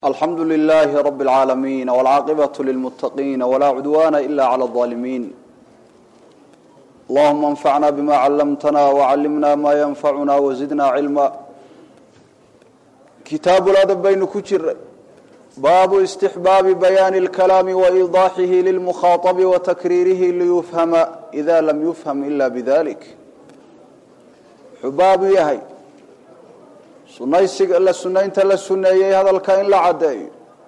alxamdu لlh rb اlعaalamiin wاlcaaqibaة lilmutaqiin wlaa cudwana ila clى الظaalimiin allahuma اnfacna bima callamtana wcallimna ma yanfacuna wazidna cilma kitaabuladab baynu ku jiray baabu istixbaabi bayaani اlkalaami waidaaxihi lilmukhaaطbi watakriirihi liyufhama ida lam yufham ila bidalik wuxuu baabu yahay sunaysiga la sunaynta la suneeyey hadalka in la caddeeyo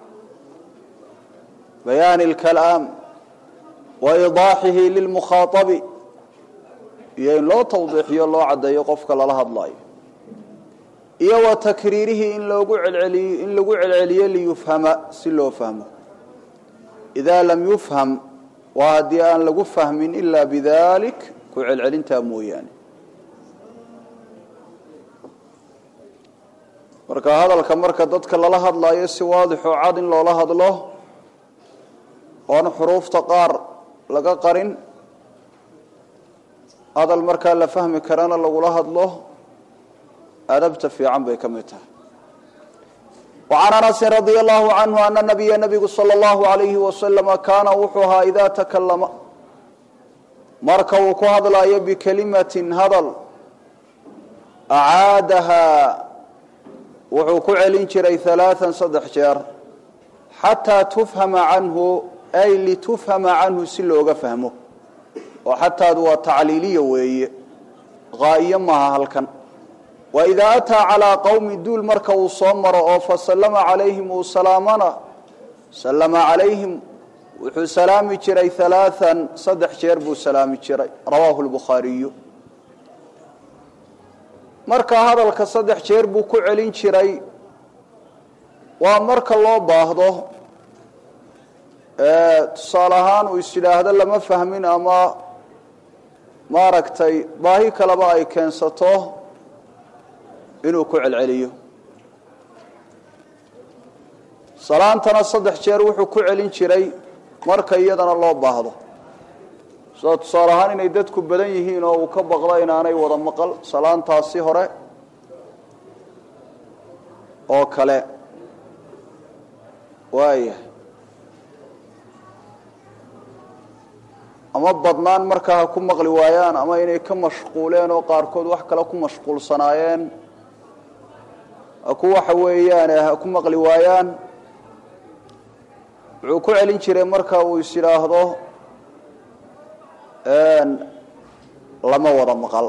bayaani اlkalaam wa idaaxihi lilmukhaaabi iyo in loo tawdiixiyo loo caddeeyo qofka lala hadlayo iyo wa takriirihi in loogu celceliyo in lagu celceliyo liyufhama si loo fahmo idaa lam yufham waa haddii aan lagu fahmin ilaa bidalik ku celcelintaa mooyaane marka hadalka marka dadka lala hadlaayo si waadixoo cad in loola hadlo oon xuruufta qaar laga qarin hadal markaa la fahmi karana lagula hadlo adabta fiican bay ka mid tahay wacan anasin radia allahu canhu ana nabiya nabigu sala allahu alayhi wasalama kaana wuxuu ahaa idaa takalama marka uu ku hadlaayo bikelimatin hadal acaadahaa wuxuu ku celin jiray alaaan saddex jeer xataa tufhama canhu ay litufhama canhu si looga fahmo oo xataadu waa tacliiliya weeye haa'iyo maaha halkan wa idaa ataa calaa qowmi duul marka uu soo maro oo fasallama calayhim uu salaamana sallama calayhim wuxuu salaami jiray alaaan saddex jeer buu salaami jiray rawaahu lbukhaariyu marka hadalka saddex jeer buu ku celin jiray waa marka loo baahdo tusaale ahaan uu is yidhaahdo lama fahmin ama maaragtay baahi kaleba ay keensato inuu ku celceliyo salaantana saddex jeer wuxuu ku celin jiray marka iyadana loo baahdo sida tusaale ahaan inay dadku badan yihiin oo uu ka baqdo inaanay wada maqal salaantaasi hore oo kale waaya ama badnaan markaa ha ku maqli waayaan ama inay ka mashquuleen oo qaarkood wax kale ku mashquulsanaayeen ha ku waxa weeyaane ha ku maqli waayaan wuxuu ku celin jiray marka uu is yidhaahdo lama wada maqal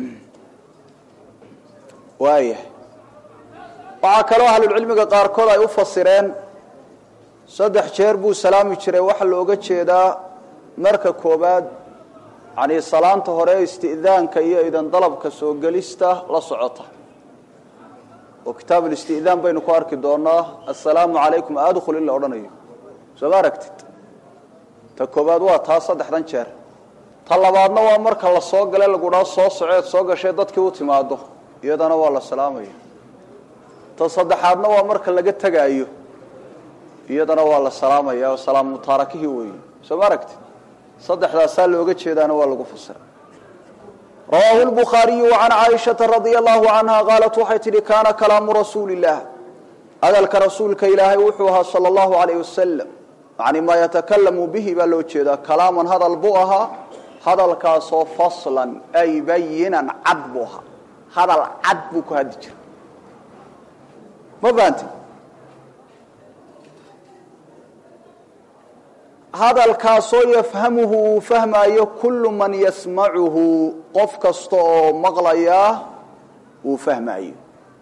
waaya waxaa kaloo ahlulcilmiga qaarkood ay u fasireen saddex jeer buu salaami jiray waxaa looga jeedaa marka koobaad yani salaanta hore isti'daanka iyo idan dalabka soo gelista la socota oo kitaab ulisti'daan baynu ku arki doonaa assalaamu calaykum adkhul in la odhanayo soo ma aragtid ta koobaad waa taa saddexdan jeer ta labaadna waa marka la soo gale lagudhaa soo soceed soo gashay dadkii u timaado iyadana waa la salaamaya ta saddexaadna waa marka laga tegaayo iyadana waa la salaamaya oo salaam mutaarakihii weeye soo ma aragtid saddexdaasaa looga jeedaana waa lagu fasira rawaahu lbukhaariyu can caaishata radia allahu canha qaalat waxay tidhi kaana kalaamu rasuuli illaah hadalka rasuulka ilaahay wuxuu ahaa sala allahu alayh wasalam yani maa yatakalamu bihi baa loo jeedaa kalaaman hadal buu ahaa hadalkaasoo faslan ay bayinan cad buu ahaa hadal cad buu ku haddi jiray ma fahanti hadalkaasoo yafhamuhu uu fahmaayo kullu man yasmacuhu qof kasta oo maqlayaa uu fahmaayo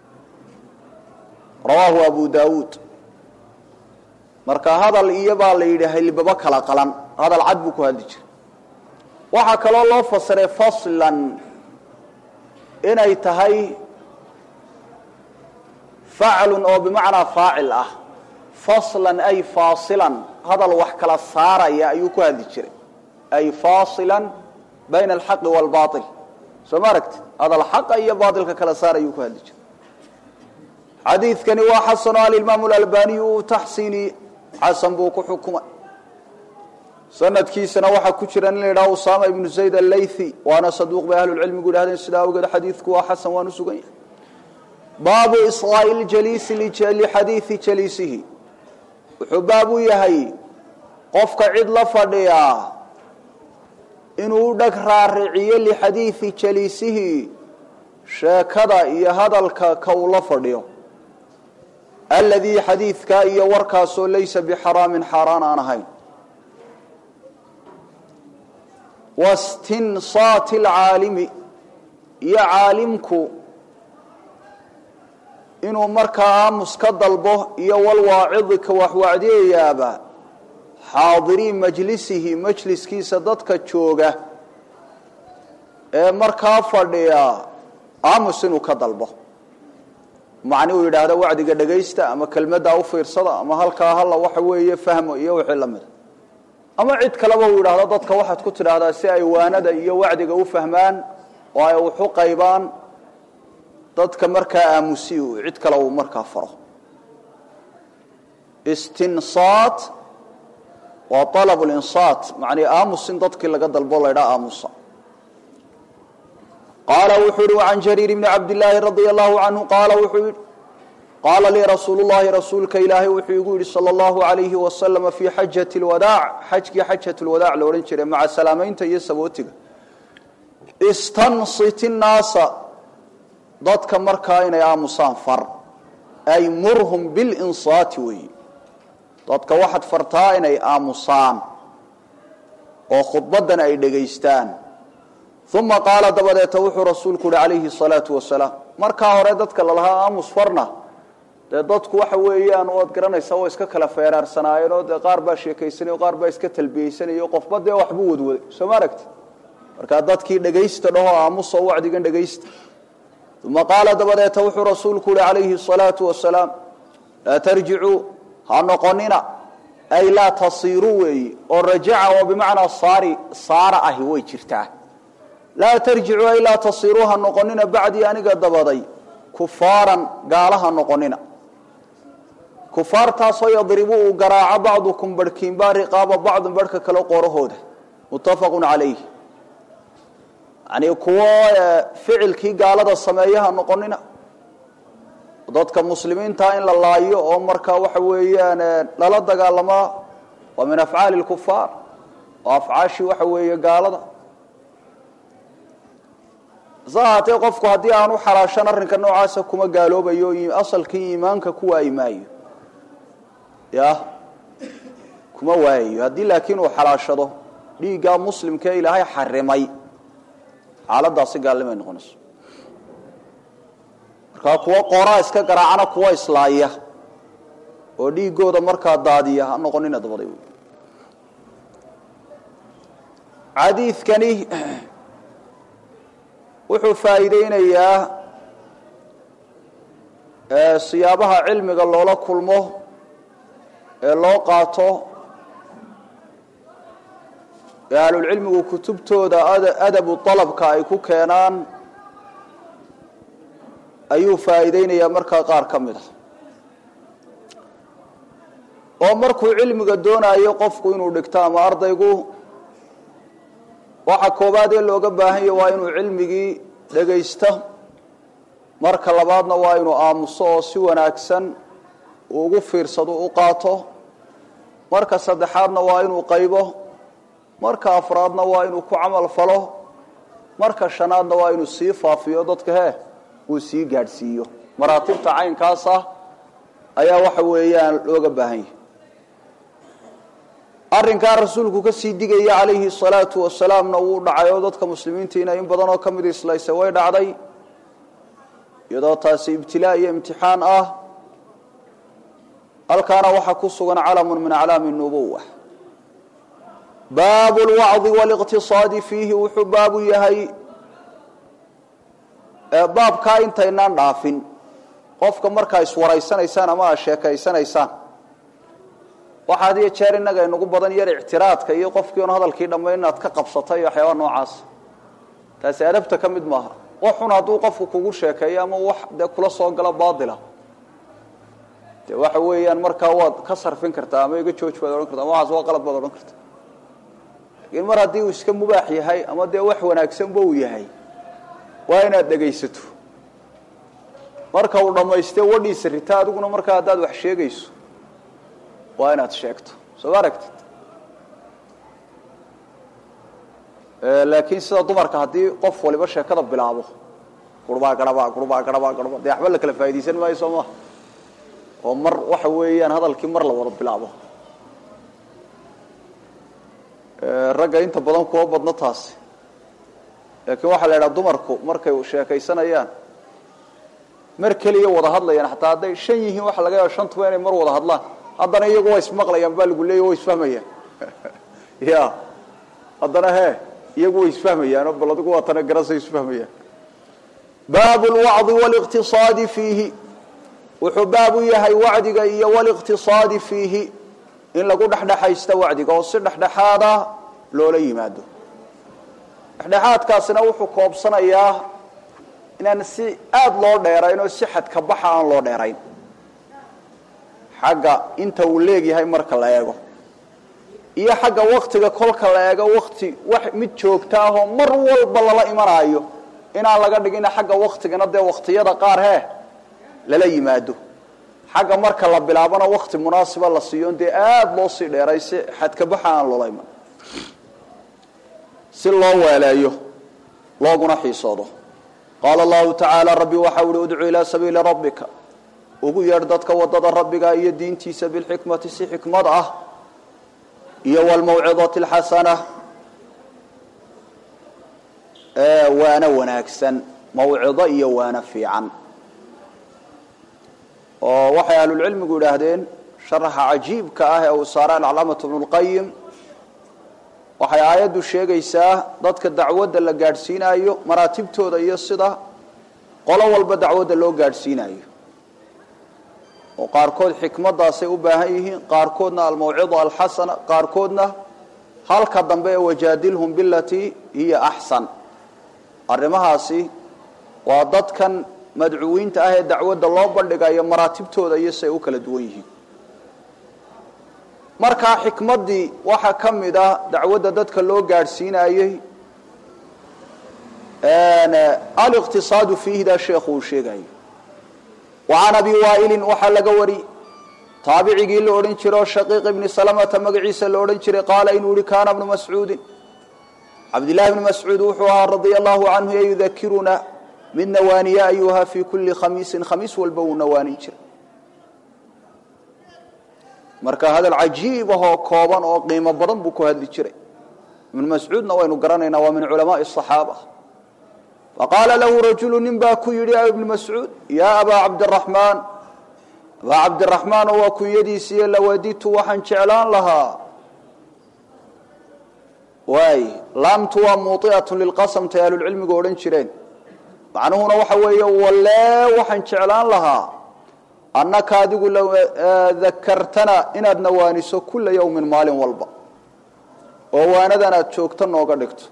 rawaahu abu daawuud marka hadal iyo baa la yidhi halibaba kala qalan hadal cad buu ku hadli jiray waxaa kaloo loo fasiray faslan inay tahay faclun oo bimacnaa faacil ah faslan ay faasilan hadal wax kala saaraya ayuu ku hadli jiray ay faasilan bayna alxaqi waalbail soo ma aragti hadal xaqa iyo baailka kala saar ayuu ku hadli jiray xadiidkani waa xasano alimaamu lalbaniyu uu taxsiini xasan buu ku xukumay sanadkiisana waxaa ku jira in la yidhaha usama ibnu zayd allaythi waana saduuq bay ahlulcilmigu yidhahdeen sidaa awgeed xadiidku waa xasan waan u sugan yahay baabu isqaa'i ljaliisi lixadiidi jaliisihi wuxuu baab u yahay qofka cid la fadhiyaa inuu u dheg raariciyo lixadiidi jaliisihi sheekada iyo hadalka ka uu la fadhiyo aladii xadiidkaa iyo warkaasoo laysa bixaraamin xaaraan aan ahayn wastinsaati alcaalimi iyo caalimku inuu markaa aamus ka dalbo iyo walwaacidi ka waxwacdiyayaaba xaadirii majlisihi majliskiisa dadka jooga ee markaa fadhiya aamus inuu ka dalbo macni uu yidhaahdo wacdiga dhegaysta ama kelmaddaa u fiirsada ama halkaa halla waxa weeye fahmo iyo wixii la mida ama cid kaleba uu yidhaahdo dadka waxaad ku tidhaahdaa si ay waanada iyo wacdiga u fahmaan oo ay waxu qaybaan dadka markaa aamusi cid kale uu markaa faro istinsaat waa alab linsaat macnii aamus in dadkii laga dalbo laydhaa aamusa qaala wuxuu yihi can jariir bni cabdillaahi radia allahu canhu qaala wuxuu yihi qaala lii rasuulu llahi rasuulka ilaahay wuxuu igu yidhi sala allahu alayhi wasalama fii xajati lwadaac xajkii xajat lwadaac la odhan jiray maca salaamaynta iyo sabootiga istansit innaasa dadka markaa inay aamusaan far ay murhum bilinsaati weeyi dadka waxaad fartaa inay aamusaan oo khudbadan ay dhegaystaan uma qaala dabadeeta wuxuu rasuulku uhi calayhi salaatu wasalaam markaa hore dadka lalahaa aamus farna dee dadku waxa weeyaan waad garanaysaa waa iska kala feeraarsanaayeen oo dee qaar baa sheekaysanay o qaar baa iska talbiyeysanaya qofba dee waxbuu wadwaday soo ma aragti markaa dadkii dhegaysta dhaho aamusoo wacdigan dhegaysta uma qaala dabadeeta wuxuu rasuulku uhi calayhi salaatu wasalaam laa tarjicuu ha noqonina ay laa tasiiruu weeyi oo rajaca oo bimacnaa saari saara ahi way jirtaa laa tarjicuu ay laa tasiiruu ha noqonina bacdii aniga dabaday kufaaran gaala ha noqonina kufaartaasoo yadribu uu garaaco bacdukum barhkiinbaa riqaaba bacdin barhka kale qoorahooda muttafaqun calayh yani kuwo ficilkii gaalada sameeya ha noqonina dadka muslimiinta in la laayo oo markaa waxa weeyaan lala dagaalamaa waa min afcaali lkufaar oo afcaashii waxa weeye gaalada hase ahaatee qofku haddii aanu xalaashan arrinka noocaasa kuma gaaloobayo asalkii iimaanka ku waayi maayo ya kuma waayayo haddii laakiin uu xalaashado dhiiggaa muslimkaee ilaahay xarimay xaaladaasi gaalnimay noqonayso markaa kuwo qoraa iska garaacana kuwa islaaya oo dhiigooda markaa daadiya ha noqonina dabaday wy xadiidkani wuxuu faa'iideynayaa siyaabaha cilmiga loola kulmo ee loo qaato ee ahlulcilmigu kutubtooda adabu dalabka ay ku keenaan ayuu faa'iideynayaa markaa qaar ka mid a oo markuu cilmiga doonayo qofku inuu dhigto ama ardaygu waxa koobaad ee looga baahan yahy waa inuu cilmigii dhegaysto marka labaadna waa inuu aamuso oo si wanaagsan uu ugu fiirsado u qaato marka saddexaadna waa inuu qaybo marka afraadna waa inuu ku camal falo marka shanaadna waa inuu sii faafiyo dadka hee uu sii gaadhsiiyo maraatibta caynkaasa ayaa waxa weeyaan looga baahan yahay arrinkaa rasuulku ka sii digaya calayhi salaatu wasalaamna wuu dhacay oo dadka muslimiintiina in badan oo ka mid islaysa way dhacday iyadoo taasi ibtilaa iyo imtixaan ah halkaana waxaa ku sugan calamun min aclaami nubuwa baabu lwacdi waliqtisaadi fiihi wuxuu baabu yahay baabkaa intaynaan dhaafin qofka markaa iswaraysanaysaan ama aad sheekaysanaysaan waxaa had iyo jeer innaga inagu badan yar ictiraadka iyo qofkii on hadalkii dhammayn inaad ka qabsatay iyo waxyaaba noocaas taasi adabta ka mid maaha wax xun hadduu qofku kugu sheekeeyo ama wax dee kula soo galo baatila de waxa weeyaan markaa waad ka sarfin kartaa ama iga jooj baad odhan karta ama waxaas waa qalad baad odhan karta laakiin mar haddii uu iska mubaax yahay ama dee wax wanaagsanba uu yahay waa inaad dhegaysato marka uu dhammaystee wadhiisa rita adiguna markaa haddaad wax sheegayso waa inaad sheegto soo ma aragtid laakiin sida dumarka haddii qof waliba sheekada bilaabo gurbaa garaba gurbaa garaba garba dee waxba la kala faa'idaysan maayo soo maha oo mar waxa weeyaan hadalkii mar la wada bilaabo ragga inta badan kuwa badno taasi laakiin waxaa la idhaha dumarku markay sheekaysanayaan mar keliya wada hadlayaan xataa hadday shan yihiin waxa laga yaaba shantuba inay mar wada hadlaan haddana iyagu waa ismaqlayaan baa lagu leeya wa isfahmayaan ya haddana he iyagu way isfahmayaanoo bal adigu waa tana garasay isfahmayaan baabu lwacdi waliqtisaadi fiihi wuxuu baab u yahay wacdiga iyo waliqtisaadi fiihi in lagu dhexdhexaysta wacdiga oo si dhexdhexaada loola yimaado dhexdhexaadkaasina wuxuu koobsanayaa inaan si aada loo dheerayn oo si xadka baxa aan loo dheerayn xagga inta uu leegyahay marka la eego iyo xagga waktiga kolka la eego wakti wax mid joogta ahoo mar walba lala imanaayo inaan laga dhigina xagga waktigana dee waktiyada qaar hee lala yimaado xagga marka la bilaabana wakti munaasiba la siiyo dee aada loo sii dheeray si xadka baxa aan loola iman si loo weeleeyo looguna xiisoodo qaala allahu tacaala rabbi waxau uhi udcu ilaa sabiili rabbika ugu yeedh dadka wadada rabbiga iyo diintiisa bilxikmati si xikmad ah iyo wlmawcidati alxasana waana wanaagsan mawcido iyo waana fiican oo waxay ahlulcilmigu idhaahdeen sharaxa cajiibka ah ee uu saara alcalaamatu bnu lqayim waxay aayaddu sheegaysaa dadka dacwadda la gaadhsiinayo maraatibtooda iyo sida qolo walba dacwadda loo gaadhsiinayo oo qaarkood xikmadaasay u baahan yihiin qaarkoodna almawcida alxasana qaarkoodna halka dambe ee wajaadilhum bilatii hiya axsan arrimahaasi waa dadkan madcuwiinta ah ee dacwadda loo bandhigayo maraatibtooda iyo siay u kala duwan yihiin markaa xikmaddii waxaa ka mid ah dacwadda dadka loo gaadhsiinayey aliqtisaadu fiihda sheekhu uu sheegayo wacan abi waailin waxaa laga wari taabicigii la odhan jira oo shaqiiq ibni salamata magaciisa la odhan jiray qaala inuu yihi kaana bnu mascuudin cabdillahi bni mascuud wuxuu ahaa radia allahu canhu ee yudakiruna mid nawaaniya ayuha fii kulli khamiisin khamiis walba wuu nawaanin jiray marka hadal cajiib ahoo kooban oo qiimo badan buu ku hadli jiray ibnu mascuudna waynu garanaynaa waa min culamaai asaxaaba faqaala lahu rajulu nin baa ku yidhi ibnu mascuud yaa abaa cabdiraxmaan abaa cabdiraxmaan oo waa kunyadiisiiyo lawaditu waxaan jeclaan lahaa waay laamtu waa muuiatun lilqasamtay ahlulcilmigu odhan jireen macnuhuna waxa weeye walee waxaan jeclaan lahaa annaka adigu dakartana inaad nawaaniso kula yawmin maalin walba oo waanadan aad joogto nooga dhigto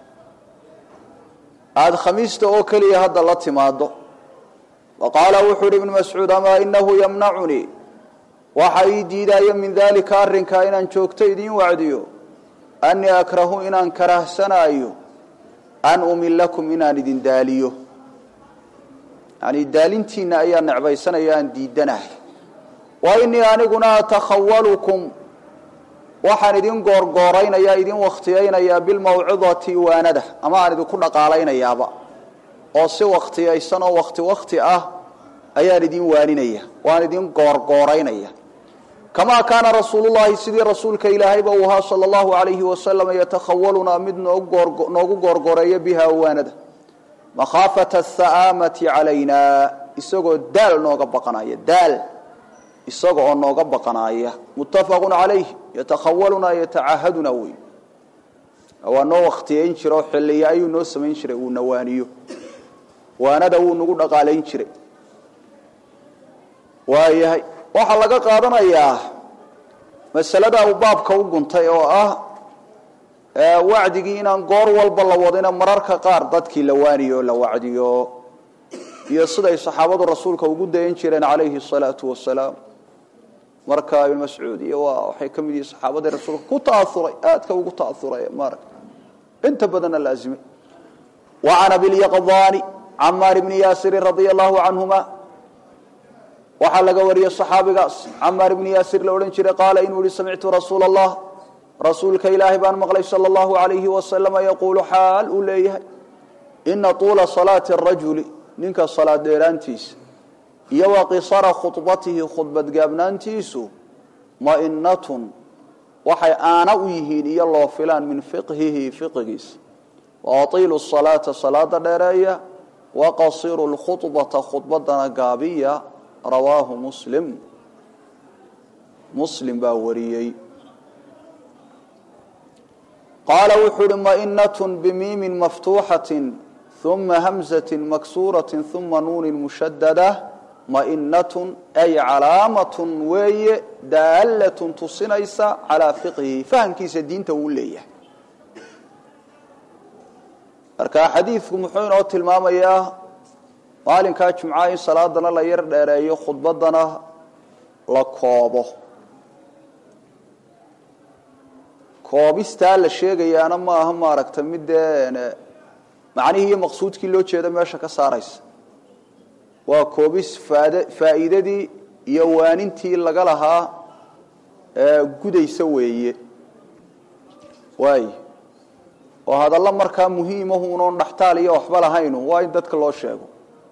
aada khamiista oo keliya hadda la timaado wa qaala wuxuu uhi ibnu mascuud amaa inahu yamnacunii waxa ii diidaayo min daalika arrinkaa inaan joogto idiin wacdiyo annii akrahu inaan karahsanaayo an umilakum inaan idin daaliyo yani daalintiina ayaa necbaysanaya aan diidanahay wa inii aniguna atakhawalukum waxaan idin goorgooraynayaa idin wakhtiyaynayaa bilmawcidati waanada ama aan idinku dhaqaalaynayaaba oo si wakhtiyaysan oo wakti wakti ah ayaan idin waaninaya waan idin goorgooraynaya kamaa kaana rasuulullahi sidii rasuulka ilaahayba uu ahaa sala allahu alayhi wasalam yatakhawalunaa mid noogu goorgooreeya biha waanada makhaafata atha'aamati calayna isagoo daal nooga baqanaya daal isaga oo nooga baqanaaya muttafaqun calayh yatakhawalunaa yatacahaduna wey waa noo wakhtiyayn jira oo xilliya ayuu noo samayn jiray uu nawaaniyo waanada wuu nagu dhaqaalayn jiray waayahay waxaa laga qaadanayaa masalada uu baabka u guntay oo ah wacdigii inaan goor walba la wadina mararka qaar dadkii la waaniyo la wacdiyo iyo siday saxaabadu rasuulka ugu dayan jireen calayhi salaatu wasalaam marka ibn mascuud iyo waa waxay ka mid yihiin saxaabadii rasuulka ku ta'auray aadka ugu ta'auray maarag inta badanna laazimay wa can abilyaqdaani camaar ibni yaasirin radia allahu canhuma waxaa laga wariyey صaxaabigaas camaar ibni yaasir la odhan jiray qaala inuu yihi samictu rasuula الlah rasuulka ilaahay baan maqlay salى اllahu عalayhi wasalama yaquulu xaal uu leeyahay ina طuula salaati الrajuli ninka salaad dheeraantiisa iyo wa qisara khudbatihi khudbad gaabnaantiisu mainatun waxay aana u yihiin iyo loo filaan min fiqhihi fiqigiisa waaiilu salaata salaada dheereeya waqasiru lkhudbata khudbadana gaabiya rawaahu muslim muslim baa wariyey qaala wuxuu uhi mainatun bimiimin maftuuxatin uma hamzati maksuurati uma nuunin mushadada mainatun ay calaamatun weeye daalatun tusinaysa calaa fiqhihi fahamkiisa diinta uu leeyahay marka xadiidku muxuu inoo tilmaamayaa maalinkaa jumcaha in salaadana la yar dheereeyo khudbadana la koobo koobistaa la sheegayaana ma aha maaragta mid dee macnihii iyo maqsuudkii loo jeeda meesha ka saaraysa waa koobis faad faa'iidadii iyo waanintii laga lahaa gudaysa weeye waay oo hadallo markaa muhiimahu unoon dhaxtaal iyo waxba lahaynu waa in dadka loo sheego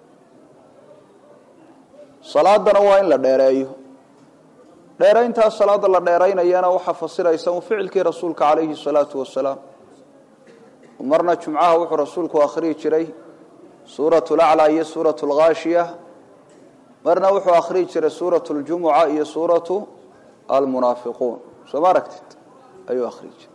salaadana waa in la dheereeyo dheerayntaas salaada la dheeraynayana waxaa fasiraysa un ficilkii rasuulka calayhi salaatu wasalaam marna jumcaha wuxuu rasuulku akhriyi jiray suurat laclaa iyo suurat lghaashiya marna wuxuu akhriyi jiray suurat ljumuca iyo suuratu almunaafiquun soo ma aragtid ayuu akhriyi jiray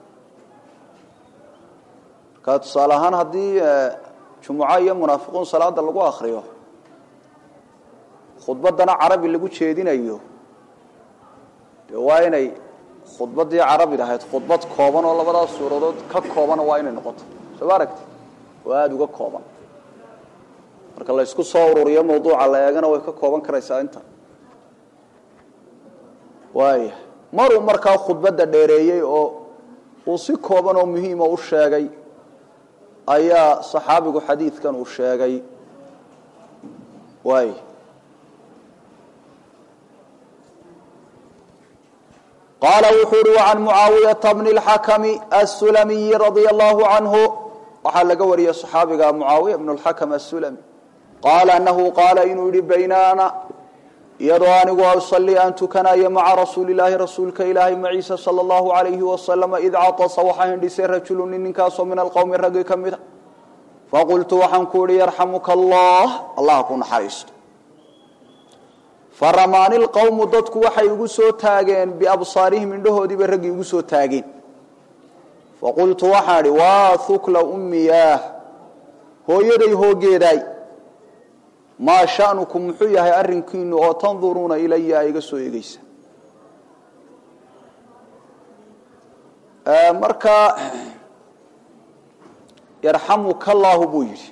marka tusaale ahaan haddii jumuca iyo munaafiquun salaada lagu akriyo khudbadana carabi lagu jeedinayo de waa inay khudbaddii carabid ahayd khudbad kooban oo labadaas suuradood ka koobana waa inay noqoto soo ma aragti oo aada uga kooban marka la isku soo ururiyo mawduuca la eegana way ka kooban karaysaa inta waaya maruu markaa khudbadda dheereeyey oo uu si kooban oo muhiima u sheegay ayaa saxaabigu xadiidkan uu sheegay waay qaala wuxuu uhi wacan mucaawiyata bni اlxakami asulamiyi radia allahu canhu waxaa laga wariyey صaxaabiga mucaawiya bn اlxakam asulami qaala anahu qaala inuu yihi baynaana iyadoo anigu usalii aan tukanayo maca rasuuli laahi rasuulka ilaahay maciisa salى اllahu alayhi wasalama id catasa waxaa hindhisay rajulu nin ninkaasoo min alqowmi raggi ka mida faqultu waxaan ku ihi yarxamuka allah allah ku naxariisto faramaani lqowmu dadku waxay igu soo taageen biabsaarihim indhahoodiibay raggii igu soo taageen faqultu waxaan idhi waa hukla ummiyaah hooyaday hoogeedaay maa sha'nukum muxuu yahay arrinkiinu oo tanduruuna ilaya a iga soo eegeysa marka yarxamuka allaahu buu yidhi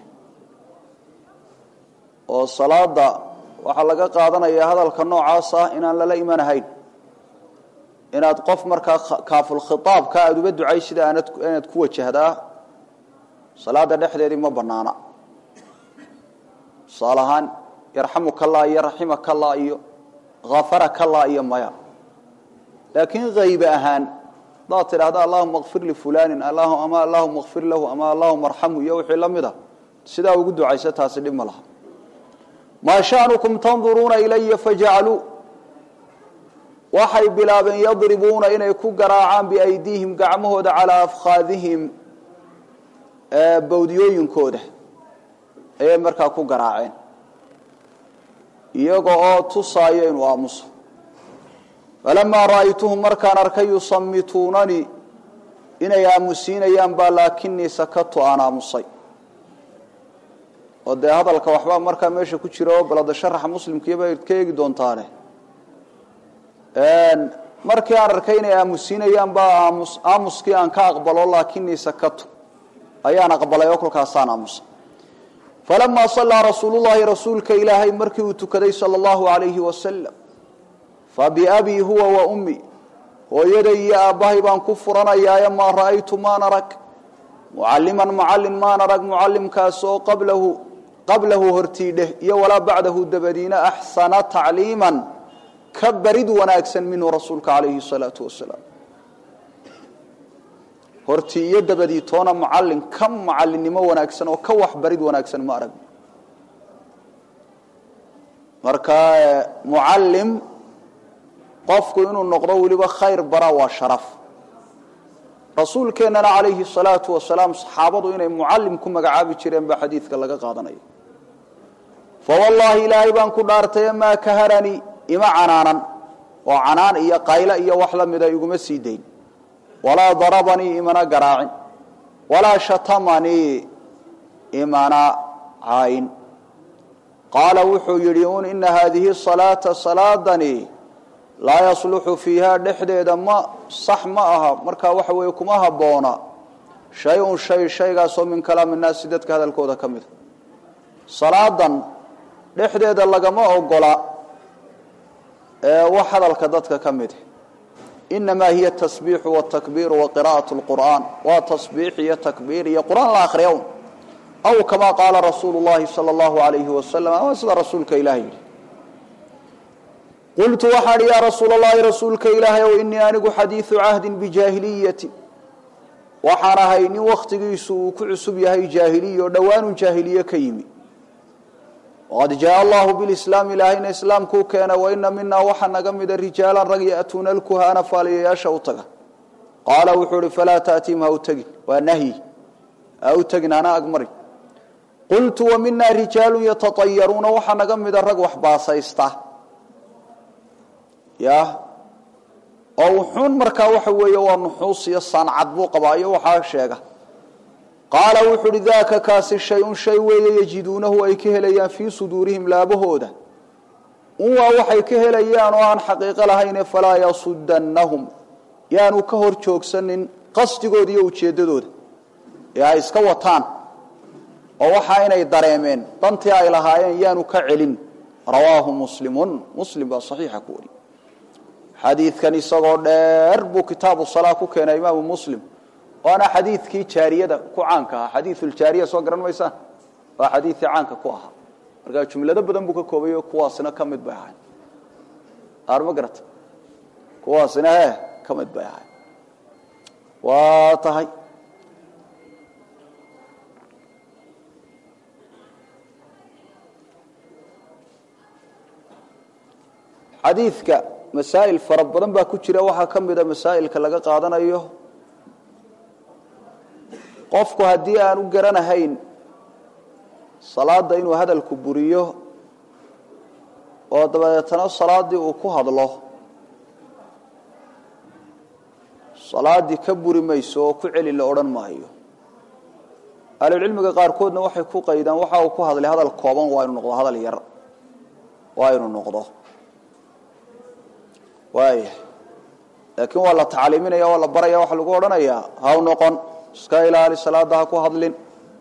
oo salaada waxaa laga qaadanayaa hadalka noocaas ah inaan lala imanahayn inaad qof markaa kaafulkhitaabka aada uga ducay sida aanad inaad ku wajahdaa salaada dhexdeedii ma banaana tusaale ahaan yarxamuka allah iyo raximaka allah iyo hafaraka allah iyo maya laakiin haybe ahaan hadaad tidhahda allahuma kfir lifulanin ama allahuma kfir lahu ama allahuma arxamhu iyo wixii la mid a sidaa ugu ducaysa taasi dhib ma laha maa sha'nukum tanduruuna ilaya fajacaluu waxay bilaabeen yadribuuna inay ku garaacaan biaydiihim gacmahooda calaa afkhaadihim bawdiyooyinkooda ayay markaa ku garaaceen iyaga oo tusaayo inuu aamuso falamaa ra'aytuhum markaan arkay yusamituunanii inay aamusiinayaan baa laakinii sakatu aan aamusay oo dee hadalka waxbaa markaa meesha ku jira oo balada sharaxa muslimkiiba ka eegi doontaane markii aan arkay inay aamusiinayaan baa aamus aamuskii aan ka aqbalo laakinii sakatu ayaan aqbalay oo kolkaasaan aamusay falamaa sallaa rasuulu llahi rasuulka ilaahay markii uu tukaday sala allahu alayhi wasalam fabiabii huwa wa ummi hooyaday iyo aabbahay baan ku furanayaaye maa ra'aytu maan arag mucalliman mucallin maan arag mucallimkaas oo qablahu qablahu hortiidheh iyo walaa bacdahu dabadiina axsana tacliiman ka barid wanaagsan minhu rasuulka calayhi salaatu wasalaam hortii iyo dabadii toona mucallin ka mucallinnimo wanaagsan oo ka waxbarid wanaagsan ma arag marka mucallim qofku inuu noqdo weliba khayr bara waa sharaf rasuulkeennana calayhi salaatu wasalaam saxaabadu inay mucallim ku magacaabi jireen baa xadiidka laga qaadanaya fawallaahi ilaahay baan ku dhaartaye maa kaharanii ima canaanan oo canaan iyo qaylo iyo wax la mida iguma sii dayn walaa darabanii imana garaacin walaa shatamanii imana caayin qaala wuxuu yidhi un ina haadihi salaata salaadani laa yasluxu fiiha dhexdeeda ma sax ma aha markaa waxa weeye kuma habboona shay-un shay shaygaasoo min kalaami nnaasi dadka hadalkooda ka mida salaadan dhexdeeda lagama ogola wax hadalka dadka ka mid inamaa hiya tasbiixu watakbiiru wa qira'at lqur'aan waa tasbiix iyo takbiir iyo qur-aan la akhriya un aw kamaa qaala rasuulu llahi sala allahu alayhi wasalam ama sida rasuulka ilaah yidhi qultu waxaan yaa rasuul allahi rasuulka ilaahay ow inii anigu xadiidu cahdin bijaahiliyati waxaan ahay nin wakhtigiisu uu ku cusub yahay jaahiliya oo dhowaanun jaahiliye ka yimi waqad jaaa allahu bilislaam ilaahayna islaamkuu keena waina minaa waxaa naga mida rijaalan rag ya'tuuna alkuhaana faaliyayaasha u taga qaala wuxuu ihi falaa ta'tiim ha u tegin waa nahyi ha u tegin hana agmarin qultu wa minaa rijaalun yatatayaruuna waxaa naga mida rag wax baasaysta ya oo wuxuun markaa waxa weeye waa nuxuus iyo saancad buu qabaa iyo waxaa sheega qaala wuxuu uhi daaka kaasi shay-un shay weeye yajiduunahu ay ka helayaan fii suduurihim laabahooda un waa waxay ka helayaan oo aan xaqiiqo lahayne falaa yasudannahum yaanu ka hor joogsanin qasdigooda iyo ujeeddadooda ee ay iska wataan oo waxaa inay dareemeen dantii ay lahaayeen yaanu ka celin rawaahu muslimun muslim baa saxiixa ku wari xadiidkan isagoo dheer buu kitaabu salaa ku keenay imaamu muslim waana xadiidkii jaariyada ku caanka ahaa xadiiuljaariya soo garan maysaan waa xadiidkii caanka ku ahaa markaa jumlado badan buu ka koobayo kuwaasina ka mid bay ahay aar ma garata kuwaasina he ka mid bay ahay waa tahay xadiidka masaa'il fara badan baa ku jira waxaa ka mida masaa'ilka laga qaadanayo qofku haddii aan u garanahayn salaada inuu hadalku buriyo oo dabadeetana salaaddii uu ku hadlo salaaddii ka buri mayso oo ku celi la odhan maayo ahlucilmiga qaarkoodna waxay ku qaydaan waxa uu ku hadlay hadal kooban waa inu noqdo hadal yar waa inu noqdo waaya laakiin waa la tacliiminaya waa la baraya waxaa lagu odhanayaa haw noqon iska ilaali salaada ha ku hadlin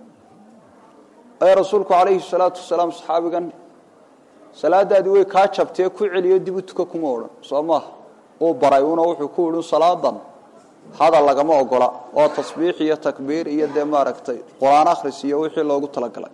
ee rasuulku calayhi salaatu wasalaam saxaabigan salaadaadii way kaa jabtee ku celiyo dib u tuka kuma odhan soo maaha uu baray una wuxuu ku idhi salaadan hadal lagama ogola oo tasbiix iyo takbiir iyo dee maaragtay qur-aan akhris iyo wixii loogu talagalay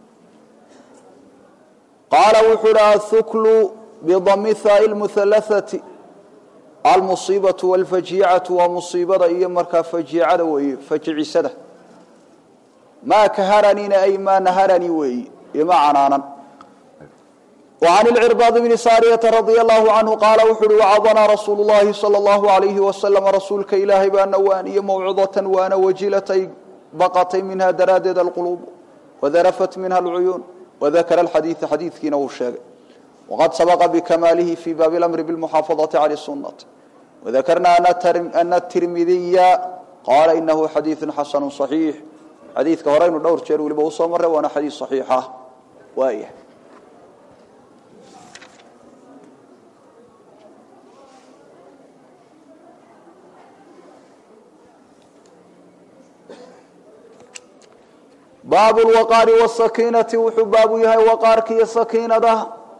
qaala wuxuu ihi athuklu bidami haai lmuhalathati almusiibatu walfajiicatu waa musiibada iyo markaa fajiicada weeye fajicisada maa kaharanina ay maa naharani weeye ima canaanan وعن العرباض بن سارية رضي الله عنه قال وxuui وcضnaa رasuuل اللhi صلى الله عليه وسلم rasuulka ilaahay baa nawaaniye موcظة waana wajilatay baqatay minha daraadeed الqلوب وdarفت minha الcuyuun وذakر الxadيiث xadiiثkiina wuu sheegay وqad sabqa bkmaalihi fي baabi الأمr بالمxaaفaظaةi عlى السuنة وذakrna أن التirmidiya qala inahu xadيiث xasن صحيiح xadiidka horeynu dhowr jeer weliba usoo maray waana xadiiث صaxiixa waaya baab lwaqaari wsakiinati wuxuu baabu yahay waqaarka iyo sakiinada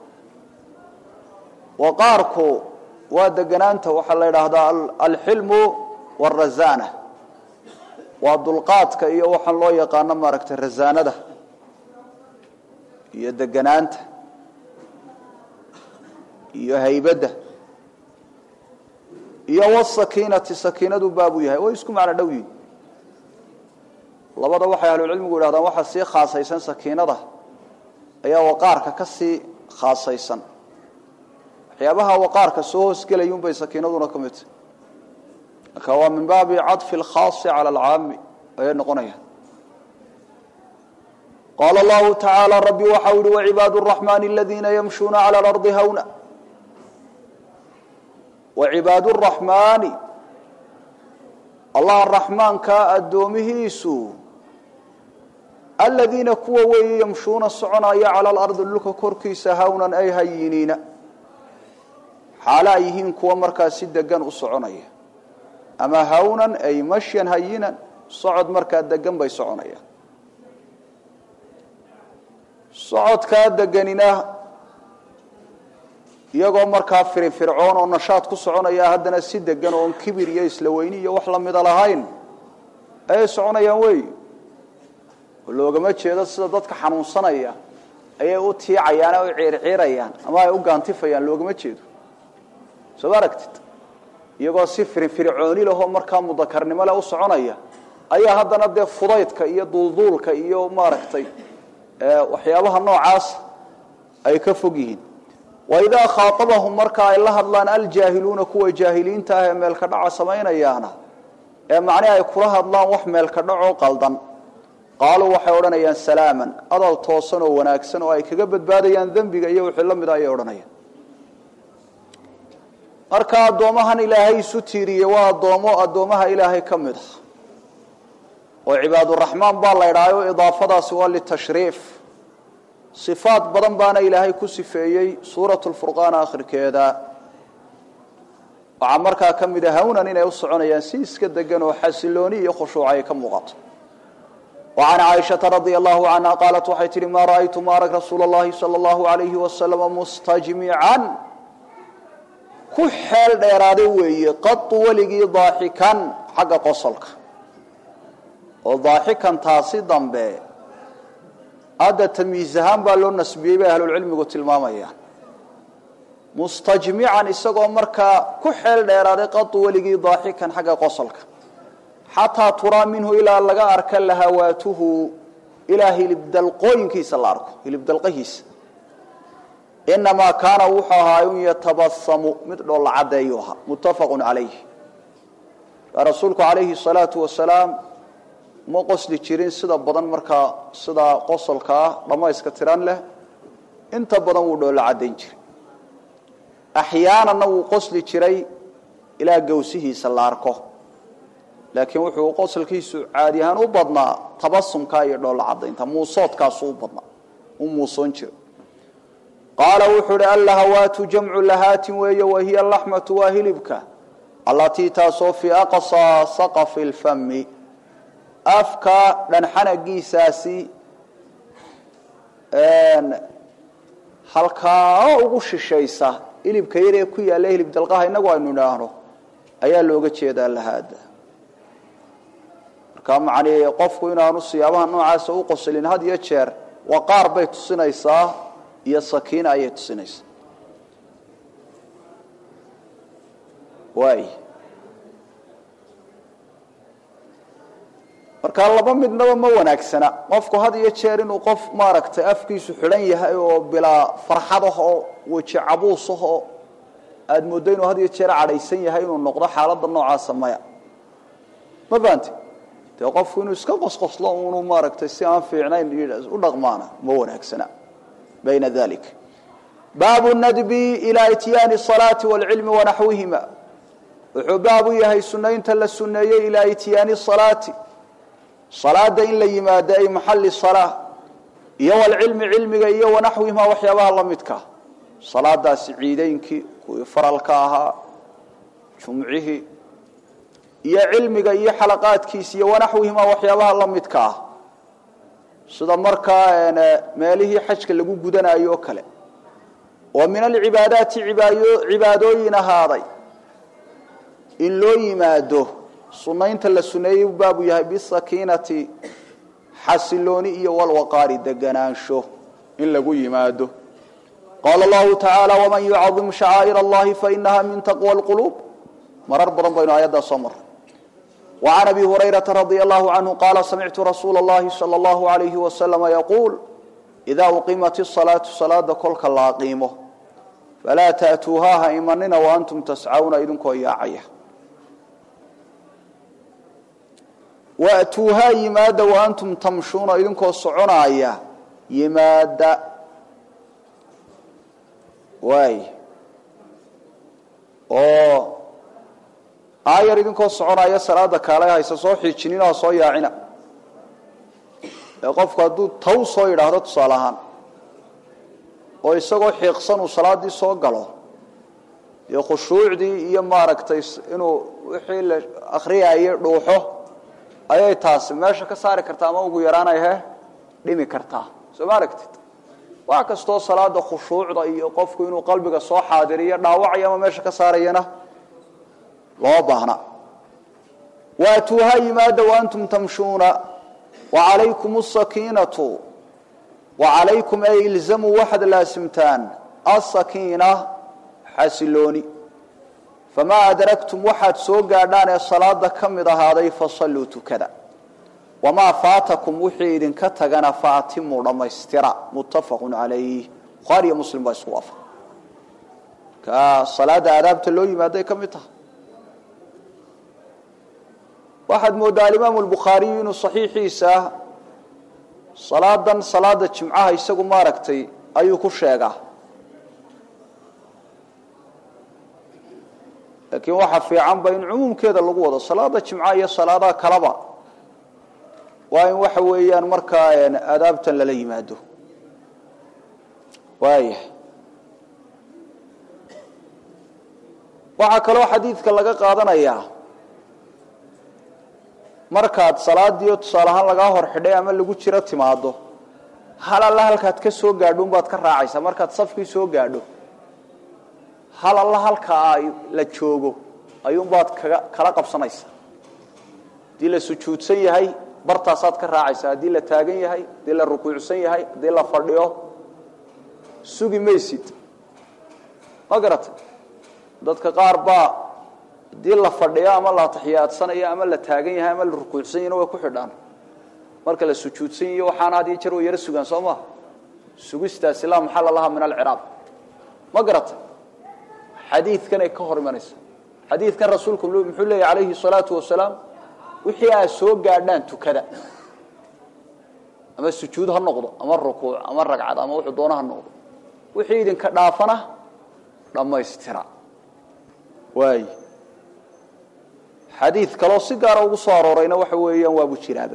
waqaarku waa deganaanta waxaa la idhaahdaa alxilmu wاrazana waa dulqaadka iyo waxaan loo yaqaano maaragtay razaanada iyo deganaanta iyo haybadda iyo wsakiinati sakiinadu baabu yahay way isku macno dhow yihin labada waxay ahlucilmigu yidhahdaan waxaa sii khaasaysan sakiinada ayaa waqaarka ka sii khaasaysan waxyaabaha waqaarka soo hoosgelayunbay sakiinaduna ka midta marka waa min baabi caطfi اlkhaasi calى alcaami ayay noqonaya qaala allahu tacaala rabbi waxau yihi wacibaad الraxmani aladiina yamshuuna calى اlarضi hawna wacibaad الraxmaani allah raxmaanka addoomihiisu aladiina kuwa weeye yamshuuna soconaya cala alardi dhulka korkiisa hawnan ay hayiniina xaalo ay yihiin kuwa markaa si degan u soconaya ama hawnan ay mashyan hayinan socod markaa degan bay soconayaan socodkaa deganina iyagoo markaa firifircoon oo nashaad ku soconaya haddana si degan oon kibir iyo isla weyni iyo wax lamida lahayn ayay soconayaan wey oo loogama jeedo sida dadka xanuunsanaya ayay u tiicayaan o u ciirciirayaan ama ay u gaantifayaan loogama jeedo soo ma aragtid iyagoo si firifircooni lahoo markaa mudakarnimo leh u soconaya ayaa haddana dee fudaydka iyo duulduulka iyo maaragtay waxyaabaha noocaas ay ka fog yihiin waidaa khaaabahum marka ay la hadlaan aljaahiluuna kuwa jaahiliinta ah ee meelka dhaca samaynayaana ee macnihi ay kula hadlaan wax meelka dhacoo qaldan qaaluu waxay odhanayaan salaaman adal toosan oo wanaagsan oo ay kaga badbaadayaan dembiga iyo wixii la mida ayay odhanayaan marka addoomahan ilaahay isu tiiriyey waa addoomo addoomaha ilaahay ka mid ah oo cibaaduraxmaan baa la ydhaayo idaafadaasi waa litashriif sifaad badan baana ilaahay ku sifeeyey suurat lfurqaan akhirkeeda waxaa markaa ka mid a hawnan inay u soconayaan si iska degan oo xasilooni iyo khushuuc ay ka muuqato wa can caaishata radia allahu canha qaalat waxay tihi maa ra'aytu ma arag rasuula اllahi salى اllahu alayhi wasalama mustajmican ku xeel dheeraaday weeye qatu weligii daaxikan xagga qosolka oo daaxikan taasi dambe hadda tamyiiz ahaan baa loo nasbiyey bay ahlulcilmigu tilmaamayaan mustajmican isagoo markaa ku xeel dheeraaday qatu weligii daaxikan xagga qosolka xataa turaa minhu ilaa laga arka lahawaatuhu ilaa hilibdalqooyinkiisa la arko hilibdalqahiisa inamaa kaana wuxuu ahaa un yatabasamu mid dhoolla cadeeyu ahaa muttafaqu calayh rasuulku calayhi salaatu wasalaam ma qosli jirin sida badan markaa sidaa qosolka ah dhammayska tiran leh inta badan wuu dhoolla caddayn jiray axyaananna wuu qosli jiray ilaa gawsihiisa la arko laakiin wuxuu qosolkiisu caadi ahaan u badnaa tabasumka iyo dhoolla caddaynta muusoodkaasu u badnaa u muusoon jira qaala wuxuu uhi allahawaatu jamcu lahaatin weeye wahiya laxmatu waa hilibka allatii taasoo fii aqsaa saqafi lfami afka dhanxanagiisaasi halkaa ugu shishaysa hilibka yaree ku yaalla hilib dalqaha inagu aynu idhaahno ayaa looga jeedaa lahaada marka macnii qofku inaanu siyaabaha noocaasa u qoslin had iyo jeer waqaar bay tusinaysaa iyo sakiina ayay tusinaysaa waay marka laba midnaba ma wanaagsana qofku had iyo jeer inuu qof maaragtay afkiisu xidhan yahay oo bilaa farxad ah oo weji cabuus ah oo aada mooddo inuu had iyo jeer cadhaysan yahay inuu noqdo xaaladda noocaasa maya ma fahanti dee qofku inuu iska qosqoslo unu maaragtay si aan fiicnayn u dhaqmaana ma wanaagsana bayna dalik baabu nadbi ilaa ityaani salaati waalcilmi wanaxwihima wuxuu baabu yahay sunaynta la suneeyey ilaa ityaani salaati salaada in la yimaado ay maxali salaa iyo walcilmi cilmiga iyo wanaxwihimaa waxyaabaha la midka salaadaasi ciideynkii kuwii faralka ahaa jumcihii iyo cilmiga iyo xalaqaadkiisa iyo wanaxwihimaa waxyaabaha la midka ah sida markaa meelihii xajka lagu gudanayo o kale oo min alcibaadaati cibaadooyin ahaaday in loo yimaado sunaynta la suneeyey baabu yahay bisakiinati xasilooni iyo walwaqaari deganaansho in lagu yimaado qaala allahu tacaala waman yucadim shacaa'ir allahi fainaha min taqwa lquluub marar badan baynu aayaddaa soo marray وعن أبي هريرة رضي الله عنه قال سمعت رسول الله صلى الله عليه وسلم يقول إذا أقيمت الصلاة صلاة كلك لا قيمه فلا تأتوها إيماننا وأنتم تسعون إذنكو إياعية وأتوها يماد وأنتم تمشون إذنكو صعنا يماد واي أوه aayar idinkoo soconaya salaada kaale haysa soo xiijinina oo soo yaacina ee qofku hadduu taw soo yidhaahdo tusaale ahaan oo isagoo xiiqsan uu salaaddii soo galo iyo khushuucdii iyo maaragtay inuu wixii la akhriyayay dhuuxo ayay taasi meesha ka saari kartaa ama ugu yaraanay he dhimi kartaa soo ma aragtid wax kastoo salaada khushuucda iyo qofku inuu qalbiga soo xaadiriyo dhaawacaya ama meesha ka saarayana loo baahna waatuuha yimaada waantum tamshuuna wacalaykum asakiinatu wacalaykum ay ilzamuu waxaad laasimtaan asakiina xasilooni famaa adraktum waxaad soo gaadhaan ee salaada ka mid ahaaday fasalluu tukada wamaa faatakum wixii idinka tagana faatimuu dhammaystira muttafaqun calayh bukhaari iyo muslim baa isku waafa ka salaada aadaabta loo yimaaday ka mid tahay waxaad moodaa alimaamu albukhaariyu inuu saxiixiisa salaadan salaada jimcaha isagu maaragtay ayuu ku sheegaa laakiin waxaa fiicanba in cumuumkeeda lagu wado salaada jimcaha iyo salaadaha kaleba waa in waxa weeyaan markaa aadaabtan lala yimaado waaya waxaa kaloo xadiidka laga qaadanayaa markaad salaadiio tusaale ahaan lagaa hor xidhay ama lagu jiro timaado hal alla halkaad ka soo gaadho unbaad ka raacaysaa markaad safkii soo gaadho hal alla halkaa la joogo ayuunbaad kaga kala qabsanaysaa haddii la sujuudsan yahay bartaasaad ka raacaysaa haddii la taagan yahay haddii la rukuucsan yahay haddii la fadhiyo sugi maysid ma garatay dadka qaar baa haddii la fadhiyo ama la taxiyaadsanayo ama la taagan yahay ama la rukuucsan yahna way ku xidhaan marka la sujuudsan yahiyo waxaana had iyo jeer way yaro sugaan soo maha sugistaasi laa maxalla laha min alciraab ma garata xadiidkanay ka hor imanaysa xadiidkan rasuulku muxuu leeyahy calayhi salaatu wasalaam wixii aad soo gaadhaan tukada ama sujuud ha noqdo ama rukuuc ama ragcad ama wuxuu doona ha noqdo wixii idinka dhaafana dhammaystira waay xadiid kaloo si gaara ugu soo aroorayna waxa weeyaan waabu jiraaba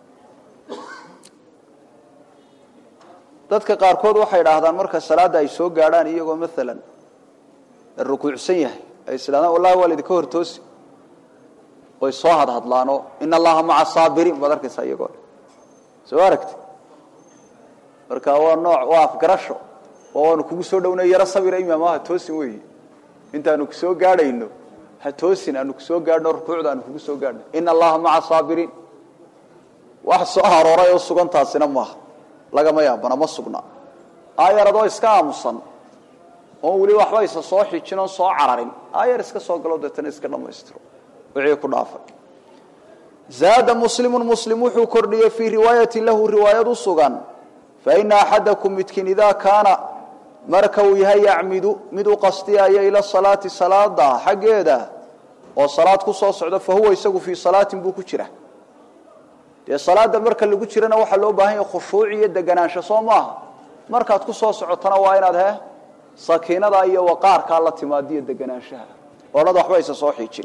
dadka qaarkood waxay idhaahdaan marka salaadda ay soo gaadhaan iyagoo maalan rukuucsan yahay ay islaadaan wallahi waa laydinka hortoosi oy soo hadhadlaanoo in allaha maca saabiriin baad arkaysaa iyagoo soo aragti marka waa nooc waa afgarasho oo waanu kugu soo dhownay yaro sabira imaam ha toosin weyi intaanu kusoo gaadhayno ha toosin aanu kusoo gaadhno rukuucda aanu kugu soo gaadhno ina allaha maca saabiriin wax soo arooray oo sugantaasina maaha lagama yaabana ma sugna aayar adoo iska aamusan oon weli waxba isa soo xijin oon soo cararin aayar iska soo galo deetana iska dhammaystiro wixii ku dhaafay zaada muslimu muslim wuxuu kordhiyey fii riwaayatin lahu riwaayad u sugan faina axadakum midkiin idaa kaana marka uu yahay yacmidu mid u qastiyaya ila salaati salaada xaggeeda oo salaad ku soo socdo fa huwa isagu fii salaatin buu ku jira dee salaada marka lagu jirana waxaa loo baahan yahay khushuuc iyo deganaansho soo maaha markaad ku soo socotana waa inaad he sakiinada iyo waqaarkaa la timaadiyo deganaanshaha odhada waxba aysa soo xiijin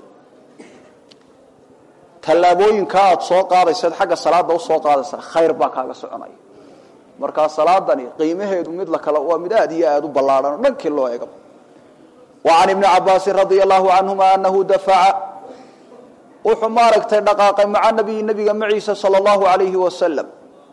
tallaabooyinkaa aad soo qaadaysaed xagga salaada usoo qaadaysa khayr baa kaaga soconaya markaa salaadani qiimaheedu mid la kale waa mid aad iyo aad u ballaadhan o dhankii loo eega wa can ibni cabaasin radia allahu canhuma anahu dafaca wuxuu maaragtay dhaqaaqay maca nabiyi nabiga maciisa sala allahu alayhi wasalam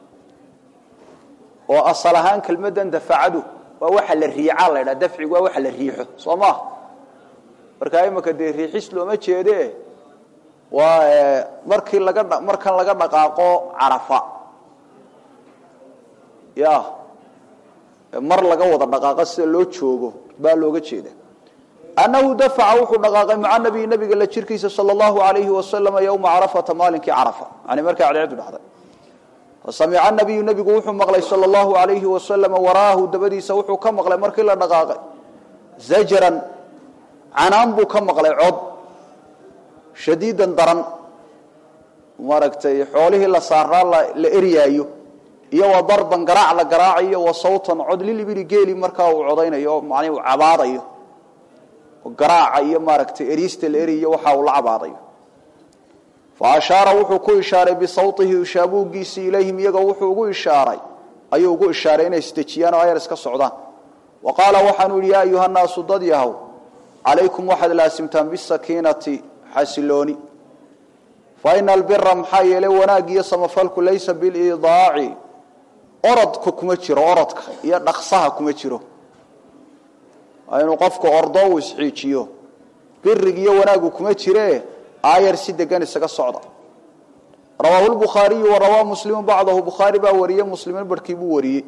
oo asal ahaan kelmadan dafacadu waa waxa la riicaa la ydhaha dafcigu waa waxa la riixo soo maaha markaa imika dee riixis looma jeede waa markii laga markan laga dhaqaaqo carafa ya mar laga wada dhaqaaqa sida loo joogo baa looga jeeda annahu dafaca wuxuu dhaqaaqay maca nabiyi nabiga la jirkiisa sala allahu alayhi wasalama yowma carafata maalinkii carafa yani markay cadceedu dhacday fasamica nabiyu nabigu wuxuu maqlay sala allahu alayhi wasalama waraahu dabadiisa wuxuu ka maqlay markii la dhaqaaqay zajran canaan buu ka maqlay cod shadiidan daran maaragtay xoolihii la saaraa la eryaayo iyo wa darban garaac la garaacayo wa sawtan cod lilibili geeli markaa uu codaynayo oo macnii uu cabaadayo oo garaaca iyo maaragtay eriista la eriyo waxa uu la cabaadayo fa ashaara wuxuu ku ishaaray bisawtihi shaabuugiisii ilayhim iyagoo wuxuu ugu ishaaray ayuu ugu ishaaray inay isdejiyaan oo ayar iska socdaan wa qaala waxaanu yidhi yaa ayuha nnaasu dad yahow calaykum waxaad laasimtaan bisakiinati xasilooni fa ina albira maxaa yeelay wanaag iyo samafalku laysa bilidaaci orodka kuma jiro orodka iyo dhaqsaha kuma jiro inuu qofku ordo uu isxiijiyo birig iyo wanaagu kuma jire aayar si degan isaga socda rawaahu lbukhaariyu wa rawaa muslimu bacdahu bukhaari baa wariyey muslimin barhkii buu wariyey